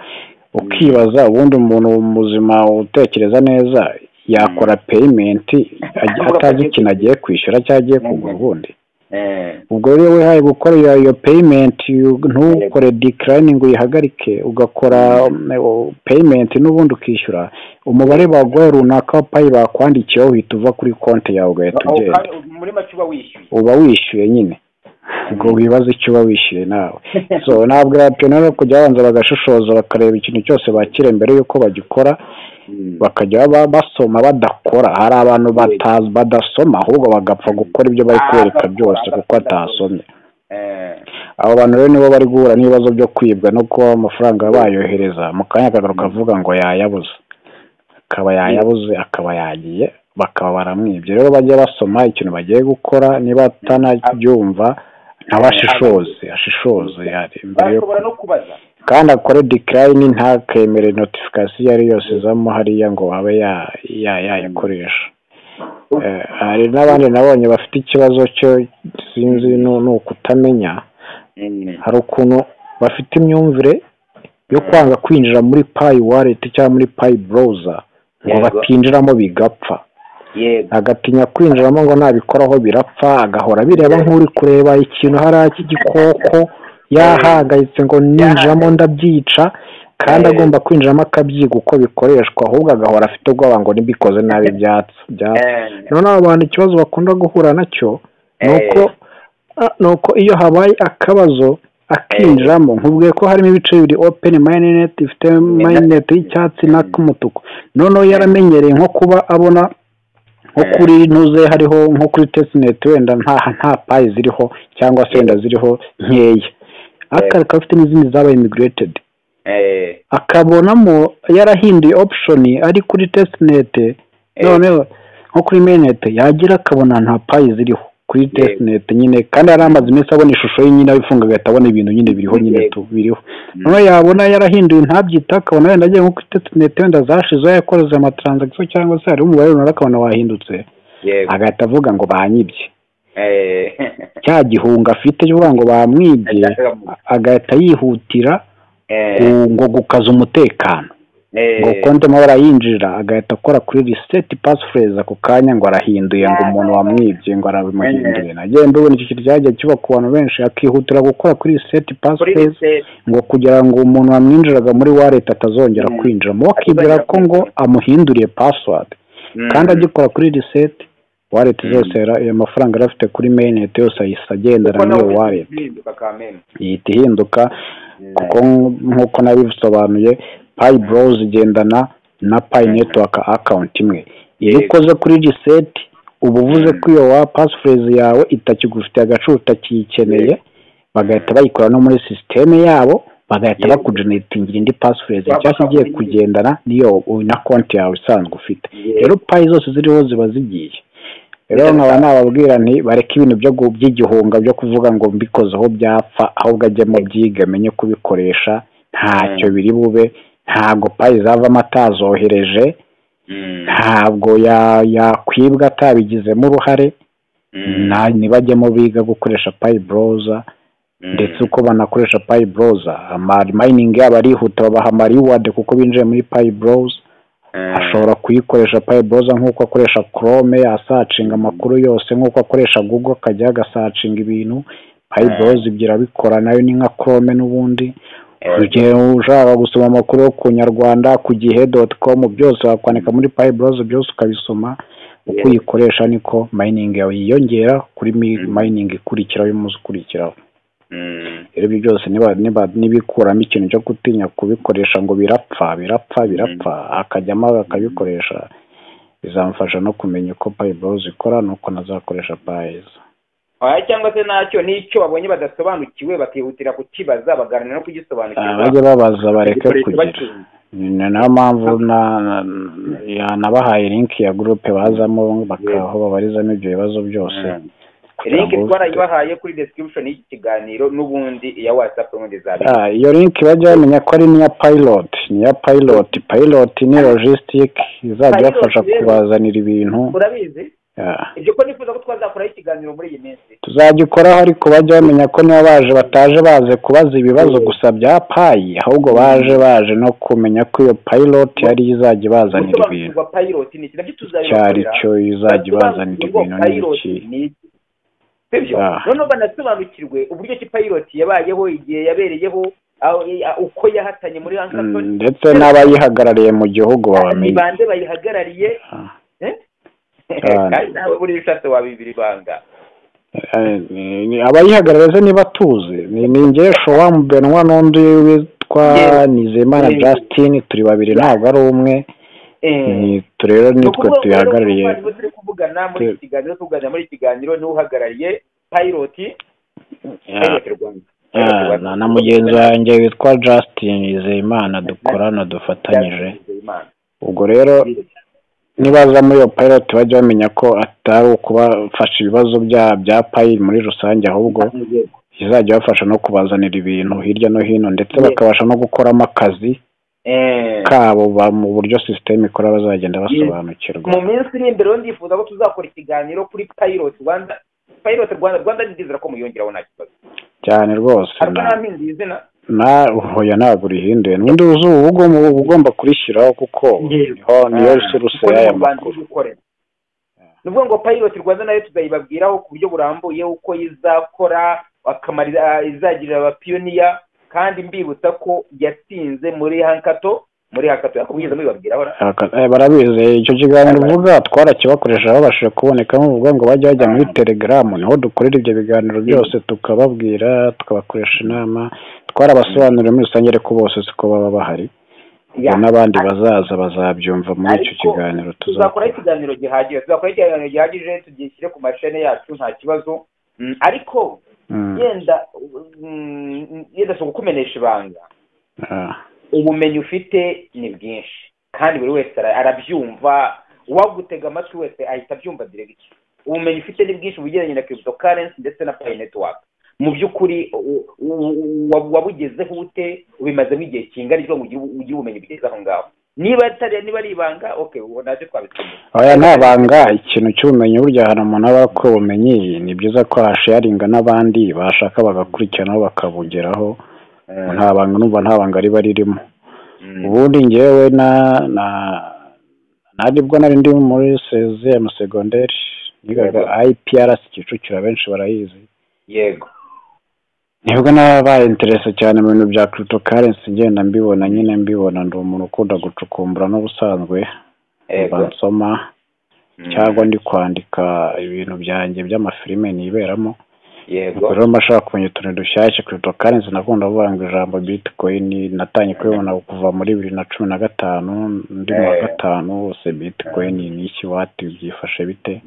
ukibaza ubundi umuntu muzima utekereza neza yakora peyimenti atazi ikintu agiye kwishyura cyangwa agiye kugura ubundi ubwo rero wihaye gukora iyo peyimenti ntukore dikirayini ngo uyihagarike ugakora peyimenti n'ubundi ukishyura umubare baguha runaka wa payi bakwandikiyeho uhita uva kuri konti yawe ugahita ugenda uba wishyuye nyine ubwo wibaza icyo uba wishyuye nawe so ntabwo rero kujya babanza bagashishoza bakareba ikintu cyose bakira mbere y'uko bagikora bakajya basoma badakora hari abantu badasoma ahubwo bagapfa gukora ibyo bari kwereka byose kuko atasomye abo bantu rero nibo bari guhura n'ibibazo byo kwibwa no kuba amafaranga bayohereza mu kanya kagaruka avuga ngo yayabuze akaba yayabuze akaba yagiye bakaba baramwibye rero bajya basoma ikintu bagiye gukora niba atanabyumva nawe ashishoze ashishoze bashobora no kubaza kandi akore dikirayini ntakemere notifikasiyo iyo ari yose izamo hariya ngo abe yayakoresha hari n'abandi nabonye bafite ikibazo cyo sinzi ni ukutamenya hari ukuntu bafite imyumvire yo kwanga kwinjira muri payi wareti cyangwa muri payi buroza ngo batinjiramo bigapfa agatinya kwinjiramo ngo nabikoraho birapfa agahora bireba nk'uri kureba ikintu hariya cy'igikoko yahangayitse ngo ninjiramo ndabyica kandi agomba kwinjiramo akabyiga uko bikoreshwa ahubwo agahora afite ubwoba ngo nibikoze nabi ibyatsi noneho abantu ikibazo bakunda guhura nacyo ni uko iyo habaye akabazo akinjiramo nkubwiye ko harimo ibice bibiri openi mayinete ifite mayinete y'icyatsi n'ak'umutuku noneho yaramenyereye nko kuba abona nko kuri ntuze hariho nko kuri tesineti wenda nta nta payi ziriho cyangwa se wenda ziriho nkeya akaba afite n'izindi zabaye imigiretedi akabonamo yarahinduye opushoni ari kuri tesineti noneho nko kuri menete yagira akabona nta payi ziriho kuri tesineti nyine kandi yari amaze iminsi abona ishusho ye nyine abifunga agahita abona ibintu nyine biriho nyine biriho noneho yabona yarahinduye ntabyita akabona wenda agiye nko kuri tesineti wenda zashizeho yakoresheje amatransagisiyo cyangwa se hariho umubare runaka akabona wahindutse agahita avuga ngo banyibye cya gihunga afite cyo kuvuga ngo bamwibye agahita yihutira ngo gukaza umutekano ngo konti mo barayinjira agahita akora kuri riseti pasifureze ako kanya ngo arahinduye ngo umuntu wamwibye ngo arabimuhinduye nagenda ubona iki kintu cyagiye kiba ku bantu benshi akihutira gukora kuri riseti pasifureze ngo kugira ngo umuntu wamwinjiraga muri wareti atazongera kwinjira mu akibwira ko ngo amuhinduriye pasiwadi kandi agikora kuri riseti wareti zose ayo mafaranga yari afite kuri meyinete yose ahise agendana n'iyo wareti ihita ihinduka kuko nk'uko nabisobanuye payi borozi igendana na payi netiwaka akawunti imwe iyo ukoze kuri riseti uba uvuze ko iyo wa pasifureze yawe itakigufitiye agaciro utakiyikeneye bagahita bayikora no muri sisiteme yabo bagahita bakujeneritingira indi pasifureze cyangwa igiye kugendana n'iyo na konti yawe isanzwe ufite rero payi zose ziriho ziba zigiye rero nkaba nababwira nti bareke ibintu byo by'igihunga byo kuvuga ngo mbikozeho byapfa ahubwo ajyemo byiga amenye kubikoresha ntacyo biri bube ntabwo payi zavamo atazohereje ntabwo yakwibwa atabigizemo uruhare ntibajyemo biga gukoresha payi boroza ndetse uko banakoresha payi boroza amayiningi yabo arihuta babaha amariwadi kuko binjiye muri payi boroza ashobora kuyikoresha payi boroza nk'uko akoresha korome asacinga amakuru yose nk'uko akoresha gugo akajya agasacinga ibintu payi boroza ibyo irabikora nayo ni nka korome n'ubundi igihe ushaka gusoma amakuru yo ku nyarwanda ku gihe doti komu byose wakwandika muri payi boroza byose ukabisoma uko uyikoresha niko mayiningi yawe yiyongera kuri mayiningi ikurikiraho y'umunsi ukurikiraho rero ibyo byose nibikuramo ikintu cyo gutinya kubikoresha ngo birapfa birapfa birapfa akajyamo akabikoresha bizamufasha no kumenya uko payiborozi ikora n'uko nazakoresha payiza cyangwa se ntacyo n'icyo babonye badasobanukiwe bakihutira kukibaza baganira no kugisobanukirwa bajye babaza bareke kugira ni nayo mpamvu yanabahaye linki ya gurupe bazamo aho babarizamo ibyo bibazo byose linki twarayibahaye kuri description y'iki kiganiro n'ubundi iya watsapu n'ubundi za iyo linki bajya bamenya ko ari n'iya payiroti n'iya payiroti payiroti ni logisitike izajya ibafasha kubazanira ibintu urabizi ibyo ko nifuza ko twazakoraho ikiganiro muri iyi minsi tuzagikoraho ariko bajya bamenya ko niba baje bataje baze kubaza ibibazo gusa bya payi ahubwo baje baje no kumenya ko iyo payiroti yari izajya ibazanira ibintu cyari cyo izajya ibazanira ibintu n'iki sibyo noneho banasobanukirwe uburyo ki payiroti yabayeho igihe yabereyeho uko yahatanye muri hankatoni ndetse n'abayihagarariye mu gihugu babamenya banze bayihagarariye kandi ntawe buri bishatse wabibira ibanga abayihagarariza niba tuzi ni ngewe showamu benwa n'undi witwa nizeyimana justin turi babiri ntabwo ari umwe rero nitwe tuyahagarariye turi kuvugana muri iki kiganiro tuvugana muri iki kiganiro niwe uhagarariye payiroti na mugenzi wanjye witwa justin nizeyimana dukorana dufatanyije ubwo rero nibaza muri iyo payiroti bajya bamenya ko atari ukubafasha ibibazo bya payi muri rusange ahubwo izajya ibafasha no kubazanira ibintu hirya no hino ndetse bakabasha no gukoramo akazi kabo mu buryo sisiteme ikora bazagenda basobanukirwa mu minsi iri imbere rero ndifuza ko tuzakora ikiganiro kuri payiroti rwanda payiroti rwanda rwanda ndizera ko muyongeraho nta kibazo cyane rwose izina nahoya ntabwo urihinduye n'undi uzi uba ugomba kurishyiraho kuko niho niyo suruse y'aya makuru ni ukuvuga ngo payiroti rwanda nayo tuzayibabwiraho ku buryo burambuye uko izakora akamara izagirira abapiyoniya kandi mbibutsa ko yatsinze muri hankato muri hankato yakubwiza mubibabwiraho barabizi icyo kiganiro uvuga twarakibakoresha babashije kuboneka nk'uvuga ngo bajya bajya muri telegaramu niho dukorera ibyo biganiro byose tukababwira tukabakoresha inama twarabasobanuriye muri rusange ariko bose siko baba bahari n'abandi bazaza bazabyumva muri icyo kiganiro tuzakora ikiganiro gihagije tuzakora ikiganiro gihagije tugishyire ku mashene yacu nta kibazo ariko yenda yenda si ukukumenesha ibanga ubumenyi ufite ni bwinshi kandi buri wese arabyumva uwagutega amatwi wese ahita abyumva diregiti ubumenyi ufite ni bwinshi ubugendanye na kiribito karensi ndetse na payi netiwaka mu by'ukuri wabugezeho ute ubimazemo igihe kingana kugira ngo ugire ubumenyi bwiza aho ngaho niba niba ari ibanga oke ubu ntacyo twabituma aya ni abanga ikintu cy'ubumenyi burya ahantu umuntu aba akora ubumenyi ni byiza ko hasharinga n'abandi bashaka bagakurikiranaho bakabugeraho nta banga numva nta banga riba ririmo ubundi ngewe na na ntabwo nari ndi muri seziyemu segonderi nigaga ayipiyarasi kicukiro benshi barayizi yego nibwo nabaye interese cyane mu bintu bya kirito karensi ngenda mbibona nyine mbibona ndi umuntu ukunda gucukumbura n'ubusanzwe nsoma cyangwa ndi kwandika ibintu byanjye by'amafilime niberamo yego rero mba ashaka kumenya utuntu dushyashya kirito karensi nakunda kuvuga ngo ijambo bitikoyini natangiye kubibona kuva muri bibiri na cumi na gatanu ndi mu wa gatanu bose bitikoyini ni iki wati byifashe bite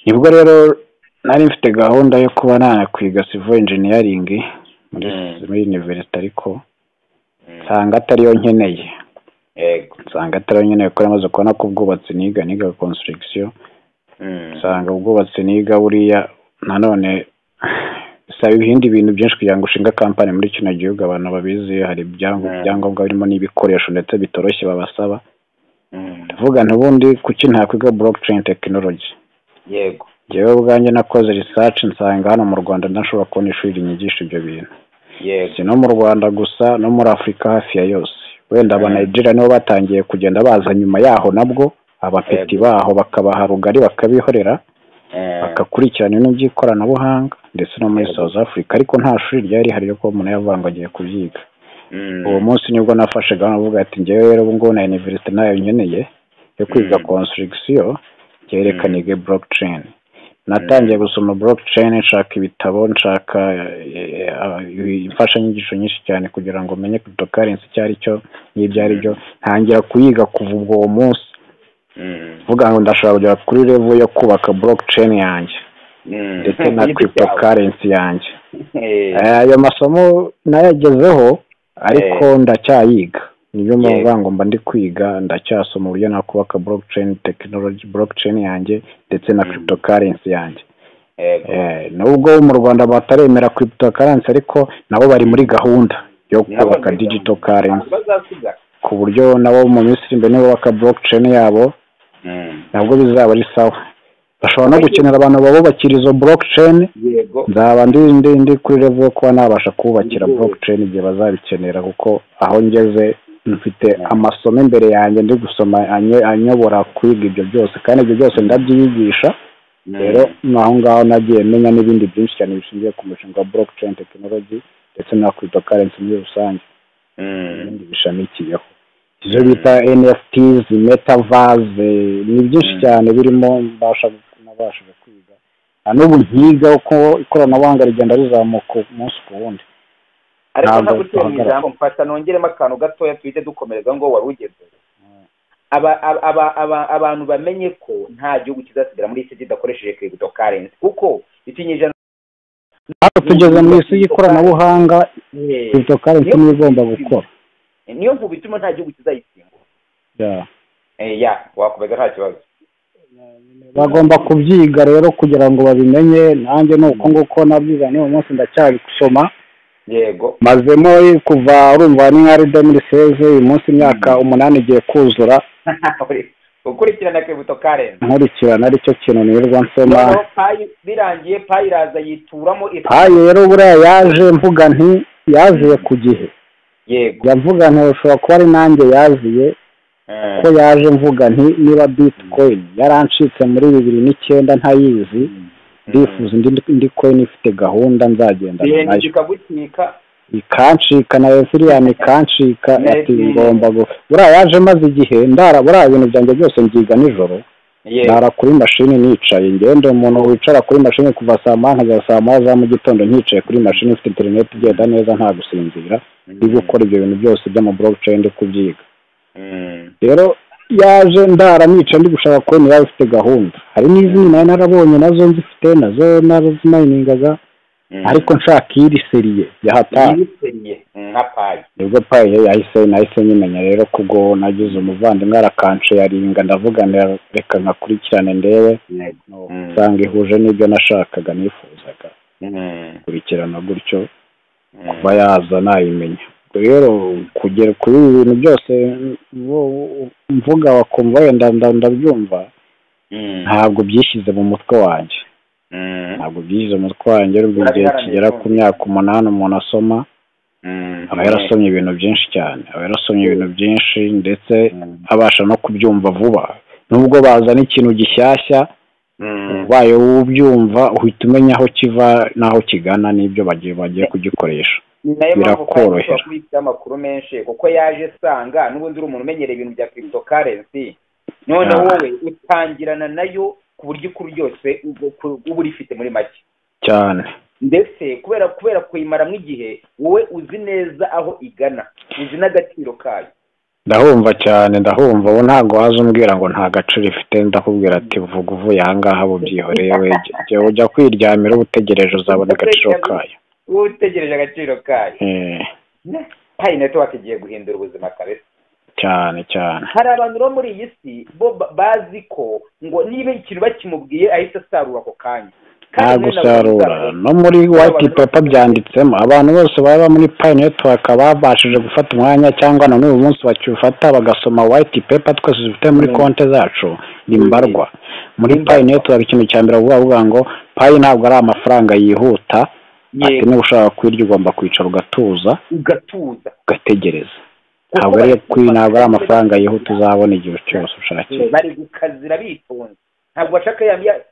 nibwo rero nari mfite gahunda yo kuba nanakwiga sivo injiniyaringi muri univerisite ariko nsanga atariyo nkeneye nsanga atariyo nkeneye kuko namaze kubona ko ubwubatsi niga niga konsitirigisiyo usanga ubwubatsi niga buriya nanone bisaba ibindi bintu byinshi kugira ngo ushinga kampani muri kino gihugu abantu babizi hari ibyangombwa birimo n'ibikoresho ndetse bitoroshye babasaba ndavuga ntubundi kuki ntakwiga blockchain tekinoloji yego ngewe ubwanjye nakoze research nsanga hano mu rwanda ntashobora kubona ishuri rinyigisha ibyo bintu si no mu rwanda gusa no muri afurika hafi ya yose wenda abanayigira nibo batangiye kugenda baza nyuma yaho nabwo abapeti baho bakabaha rugari bakabihorera bagakurikirana ibintu by'ikoranabuhanga ndetse no muri south africa ariko nta shuri ryari rihari ryo kuba umuntu yavanga agiye kubyiga uwo munsi nibwo nafashe gahunda avuga ati ngewe rero ubu ngubu na iniverisite nayo nkeneye yo kwiga konsitirigisiyo byerekana ige blockchain natangiye gusoma blockchain nshaka ibitabo nshaka imfashanyigisho nyinshi cyane kugira ngo menye cryptocurrency icyo ari cyo n'ibyo ari byo ntangira kuyiga kuva ubwo munsi vuga ngo ndashobora kugera kuri revo yo kubaka blockchain yanjye ndetse na cryptocurrency yanjye ayo masomo nayagezeho ariko ndacyayiga niyo mpamvu ngo mba ndi kwiga ndacyasoma uburyo nakubaka blockchain technology blockchain yanjye ndetse na cryptocurrency yanjye nubwo mu rwanda bataremera cryptocurrency ariko nabo bari muri gahunda yo kubaka digital currency ku buryo nabo mu minsi iri imbere nibubaka blockchain yabo nabwo bizaba ari sawa bashobora no gukenera abantu babubakira izo blockchain nzaba ndi ndi kuri revo yo kuba nabasha kububakira blockchain igihe bazabikenera kuko aho ngeze mfite amasomo imbere yanjye ndi gusoma anyobora kwiga ibyo byose kandi ibyo byose ndabyiyigisha rero aho ngaho nagiye menya n'ibindi byinshi cyane bishingiye ku mushinga wa blockchain technology ndetse na cryptocurrency muri rusange ibindi bishamikiyeho ibyo bita NFTs metaverse ni byinshi cyane birimo mbasha nabashije kwiga na n'ubu nkiga uko ikoranabuhanga rigenda rizamuka umunsi ku wundi ariko ntabwo utera ijambo mfata nongeremo akantu gatoya duhite dukomereza ngo wari ugeze abantu bamenye ko nta gihugu kizasigara muri isi kidakoresheje kiribito karensi kuko ikinyejana ntabwo tugeze mu isi y'ikoranabuhanga kiribito karensi niyo igomba gukora niyo mvubu ituma nta gihugu kizayisimbura ya wakomeza nta kibazo bagomba kubyiga rero kugira ngo babimenye nanjye ni uko nguko nabyiga n'uyu munsi ndacyabisoma yego mazemo kuva urumva ni nka rido muri seze uyu munsi imyaka umunani igiye kuzura ukurikirana kwibuto karenzi nkurikirana aricyo kintu nirirwa nsoma birangiye payi iraza yituramo payi rero buriya yaje mvuga nti yaziye ku gihe yego yavuga nti ushobora kuba ari nanjye yaziye ko yaje mvuga nti niba bitcoin yarancitse muri bibiri n'icyenda ntayizi ndifuza indi koyini ifite gahunda nzagenda nayo ikancika na resiriyani ikancika ati ngomba buriya yaje maze igihe ndara buriya ibintu byanjye byose mbyiga nijoro ndara kuri mashini nicaye ngende umuntu wicara kuri mashini kuva saa moya nkagera saa moya za mu gitondo nticaye kuri mashini ufite interineti igenda neza nta gusinzira ndi gukora ibyo bintu byose by'amablockchain ndi kubyiga rero yaje ndara nica ndi gushaka kubona yaba ifite gahunda hari n'izindi nayo narabonye nazo nzifite nazo narazimayiningaga ariko nshaka iri seriye yahataye nibwo payi yahise nahise nyimenya rero kubwo nagize umuvandimwe arakanje yaringa ndavuga reka nkakurikirane ndebe usanga ihuje n'ibyo nashakaga nifuzaga kurikirana gutyo kuba yaza nayimenya rero kugera kuri ibi bintu byose mvuga wakumva wenda ndabyumva ntabwo byishyize mu mutwe wanjye ntabwo byishyize mu mutwe wanjye rero igihe kigera ku myaka umunani umuntu asoma aba yarasomye ibintu byinshi cyane aba yarasomye ibintu byinshi ndetse abasha no kubyumva vuba nubwo bazana ikintu gishyashya ubaye ubyumva uhita umenya aho kiva n'aho kigana n'ibyo bagiye bagiye kugikoresha nayo mpamvu kandi ushobora kubitsaho amakuru menshi kuko yaje asanga n'ubundi uri umuntu umenyereye ibintu bya kiribito karensi noneho wowe utangirana nayo ku buryo ikuru ryose uba urifite muri make cyane ndetse kubera kubera kuyimaramo igihe wowe uzi neza aho igana uzi n'agaciro kayo ndahumva cyane ndahumva ubu ntabwo waza umbwira ngo nta gaciro ifite ndakubwira ati vuga uvuye aha ngaha bubyihoreye we ujya kwiryamira uba utegereje uzabona agaciro kayo utegereje agaciro kayo payi netiwake igiye guhindura ubuzima kabisa cyane cyane hari abantu bo muri iyi si bo bazi ko ngo niba ikintu bakimubwiye ahita asarura ako kanya nta gusarura no muri wayiti pepa byanditsemo abantu bose baba muri payineti bakaba babashije gufata umwanya cyangwa na n'uyu munsi bakiwufata bagasoma wayiti pepa twese dufite muri konti zacu ni mbarwa muri payineti hari ikintu cya mbere bavuga ngo payi ntabwo ari amafaranga yihuta ati niba ushaka kwirya ugomba kwicara ugatuza ugatuza ugategereza ntabwo ari ntabwo ari amafaranga yihuta uzabona igihe cyose ushakiye bari gukazira bitonze ntabwo bashaka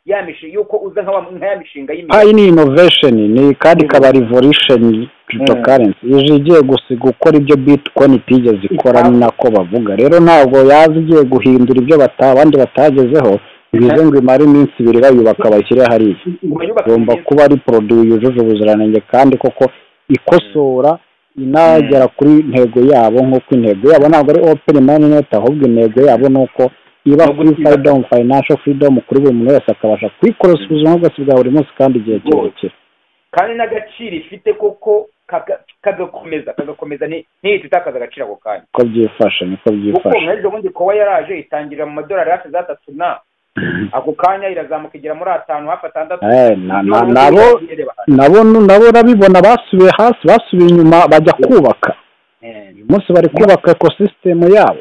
ya mishinga yuko uza nka ya mishinga y'imiti payi ni inovesheni ni kandi kaba rivorisheni kiritokarensi ije igiye gukora ibyo bitcoin itigeze ikora ni nako bavuga rero ntabwo yaza igiye guhindura ibyo abandi batagezeho bivuze ngo imare iminsi ibiri bayubaka bashyire hariya igomba kuba ari poroduwi yujuje ubuziranenge kandi koko ikosora inagera kuri intego yabo nk'uko intego yabo ntabwo ari openi mani neti ahubwo intego yabo ni uko iba kuri fayidomu fayinasho firidomu kuri buri muntu wese akabasha kuyikoresha ubuzima bwose bwa buri munsi kandi igihe kirekire kandi n'agaciro ifite koko kagakomeza kagakomeza ntihita itakaza agaciro ako kanya ko byifashe niko byifashe kuko mwebwe ubundi kuba yaraje itangirira mu madolari hafi za tatu na ako kanya irazamuka igera muri atanu hafi atandatu nabo nabo urabibona basubiye hasi basubiye inyuma bajya kubaka uyu munsi bari kubaka ekosisitemu yabo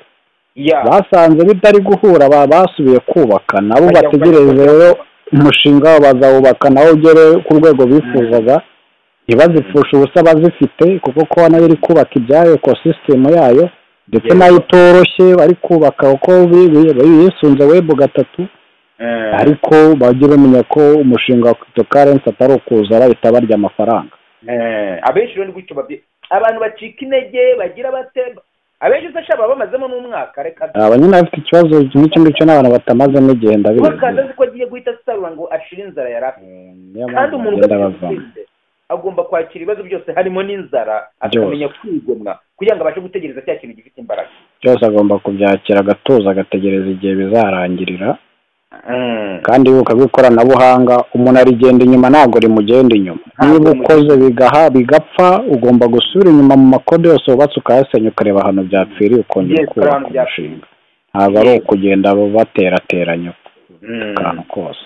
basanze bitari guhura basubiye kubaka nabo bategereje rero umushinga wabo bazawubaka nawe ugere ku rwego bifuzaga ntibazipfushe ubusa bazifite kuko kuba nayo iri kubaka ibyayo ekosisitemu yayo ndetse nayo itoroshye bari kubaka uko yisunze webu gatatu ariko bajye bamenya ko umushinga wa kiritokarensi atari ukuza bahita barya amafaranga abenshi rero ni gutyo abantu bacika intege bagira batemba abenshi usanga bamazemo n'umwaka reka aba nyine afite ikibazo nk'icyo ngicyo n'abantu batamazemo igihe ndabizi bakaza azi ko agiye guhita asarura ngo ashire inzara yari afite kandi umuntu wese agomba kwakira ibibazo byose harimo n'inzara akamenya kwigomwa kugira ngo abashe gutegereza cya kintu gifite imbaraga byose agomba kubyakira agatuza agategereza igihe bizarangirira kandi ibuka ko ikoranabuhanga umuntu arigenda inyuma ntabwo rimugenda inyuma niba ukoze bigaha bigapfa ugomba gusubira inyuma mu makode yose wubatse ukayasenya ukareba ahantu byapfiriye ukongera kubaka umushinga ntabwo ari ukugenda baterateranya akantu kose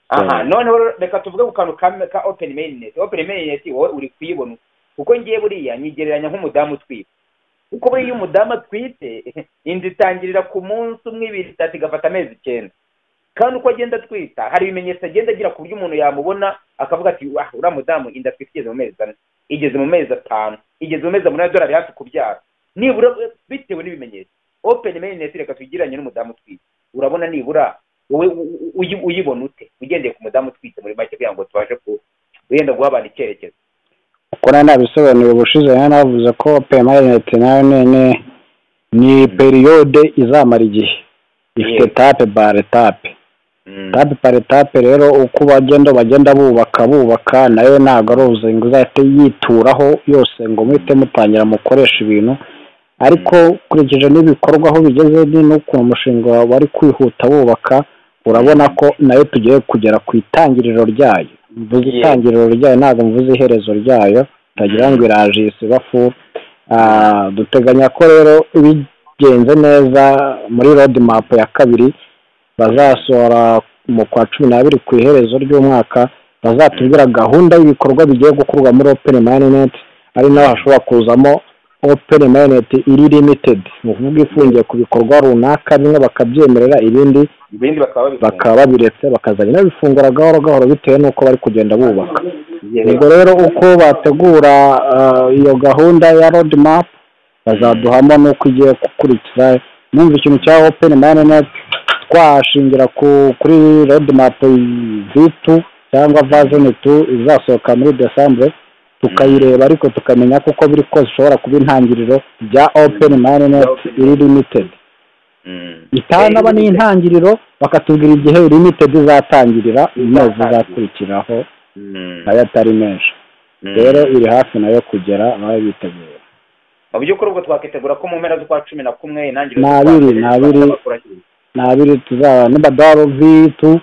aha noneho reka tuvuge ku kantu ka openi meyineti openi meyineti wowe uri kuyibona kuko ngiye buriya nyigereranya nk'umudamu utwite kuko buriya iyo umudamu atwite inzu itangirira ku munsi umwe ibiri itatu igafata amezi icyenda kandi uko agenda atwita hari ibimenyetso agenda agira ku buryo umuntu yamubona akavuga ati waha uriya mudamu inda atwite igeze mu mezi ane igeze mu mezi atanu igeze mu mezi umunani adorari hafi kubyara nibura bitewe n'ibimenyetso openi meyineti reka tugiranye n'umudamu utwite urabona nibura wowe uyibona ute ugendeye ku mudamu utwite muri make kugira ngo tubashe wenda guha abantu icyerekezo kuko nayo nabisobanuriye ubushize nayo navuze ko pemayinete nayo nene ni periyode izamara igihe ifite tape bare tape tape bare tape rero uko bagenda bagenda bubaka bubaka nayo ntabwo ari ubuzingo izahita yituraho yose ngo muhite mutangira mukoresha ibintu ariko ukurikije n'ibikorwa aho bigeze ni n'ukuntu umushinga wari kwihuta wubaka urabona ko nayo tugiye kugera ku itangiriro ryayo mvuze itangiriro ryayo ntabwo mvuze iherezo ryayo utagira ngo iraje iyi sibafu duteganya ko rero bigenze neza muri rodi mapu ya kabiri bazasohora mu kwa cumi n'abiri ku iherezo ry'umwaka bazatubwira gahunda y'ibikorwa bigiye gukorwa muri openi mayineti ari naho hashobora kuzamo openi mayineti iri limitedi ni ukuvuga ifungiye ku bikorwa runaka bimwe bakabyemerera ibindi bakaba babiretse bakazajya babifungura gahoro gahoro bitewe n'uko bari kugenda bubaka ubwo rero uko bategura iyo gahunda ya rodi mapu bazaduhamo n'uko igiye gukurikiza numva ikintu cya openi mayineti twashingira kuri rodi mapu vitu cyangwa vazoni tu izasohoka muri desambure tukayireba ariko tukamenya kuko biri kose ishobora kuba intangiriro rya openi mayineti iri limitedi itanaba n'intangiriro bakatubwira igihe limitedi izatangirira amezi izakurikiraho nayo atari menshi rero iri hafi nayo kugera nayo bitegura mu by'ukuri ubwo twakwitegura ko mu mpera z'ukwa cumi na kumwe intangiriro n'abiri n'abiri n'abiri tuzaba n'ibadaro vitu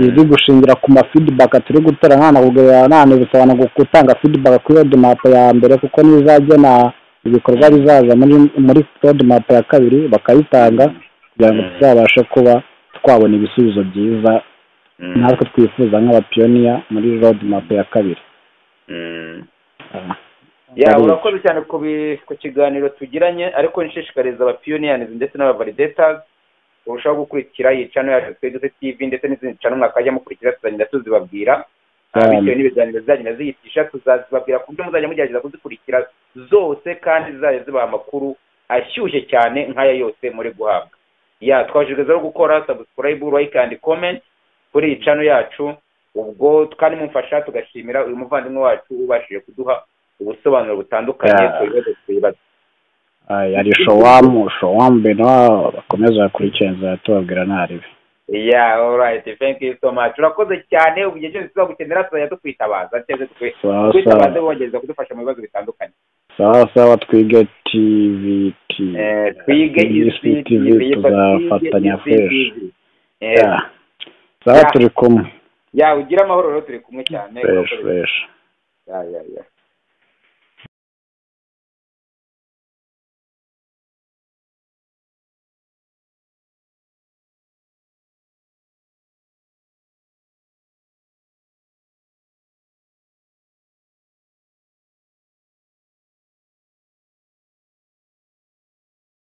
izi gushingira ku mafidibaka turi gutera nta na gutanga fidibaka kuri rodi mapu ya mbere kuko nizajya na ibikorwa bizaza muri muri roadmap ya kabiri bakabitanga kugira ngo tuzabashe kuba twabona ibisubizo byiza natwe twifuza nk'abapiyoniya muri roadmap ya kabiri ya urakoze cyane ku kiganiro tugiranye ariko nshishikariza abapiyoniyanzi ndetse n'abavalidetazi kurushaho gukurikira iyi cano yacu tweguze tivi ndetse n'izindi cano mwakajya mukurikira tuzagenda tuzibabwira bitewe n'ibiganiro zizagenda ziyitisha tuzazibabwira ku buryo muzajya mugerageza kuzikurikira zose kandi zizajya zibaha amakuru ashyushye cyane nk'aya yose muri guhabwa ya twabashije rero gukora sabusikarayibu layike andi komenti kuri iyi cano yacu ubwo kandi mumfasha tugashimira uyu muvandimwe wacu ubashije kuduha ubusobanuro butandukanye ku bibazo twibaza yari showamu showamu benowa bakomeza bakurikiranira tubabwira ntaribi ya orayiti fenki yu so maci urakoze cyane ubu igihe cyose tuzagukenera tuzajya tukwitabaza cyangwa twitabaze bongereza kudufasha mu bibazo bitandukanye sawa sawa twige tivi twige isi tivi tuzafatanya fureshi sawa turi kumwe ya ugira amahoro rero turi kumwe cyane fureshi fureshi ya ya ya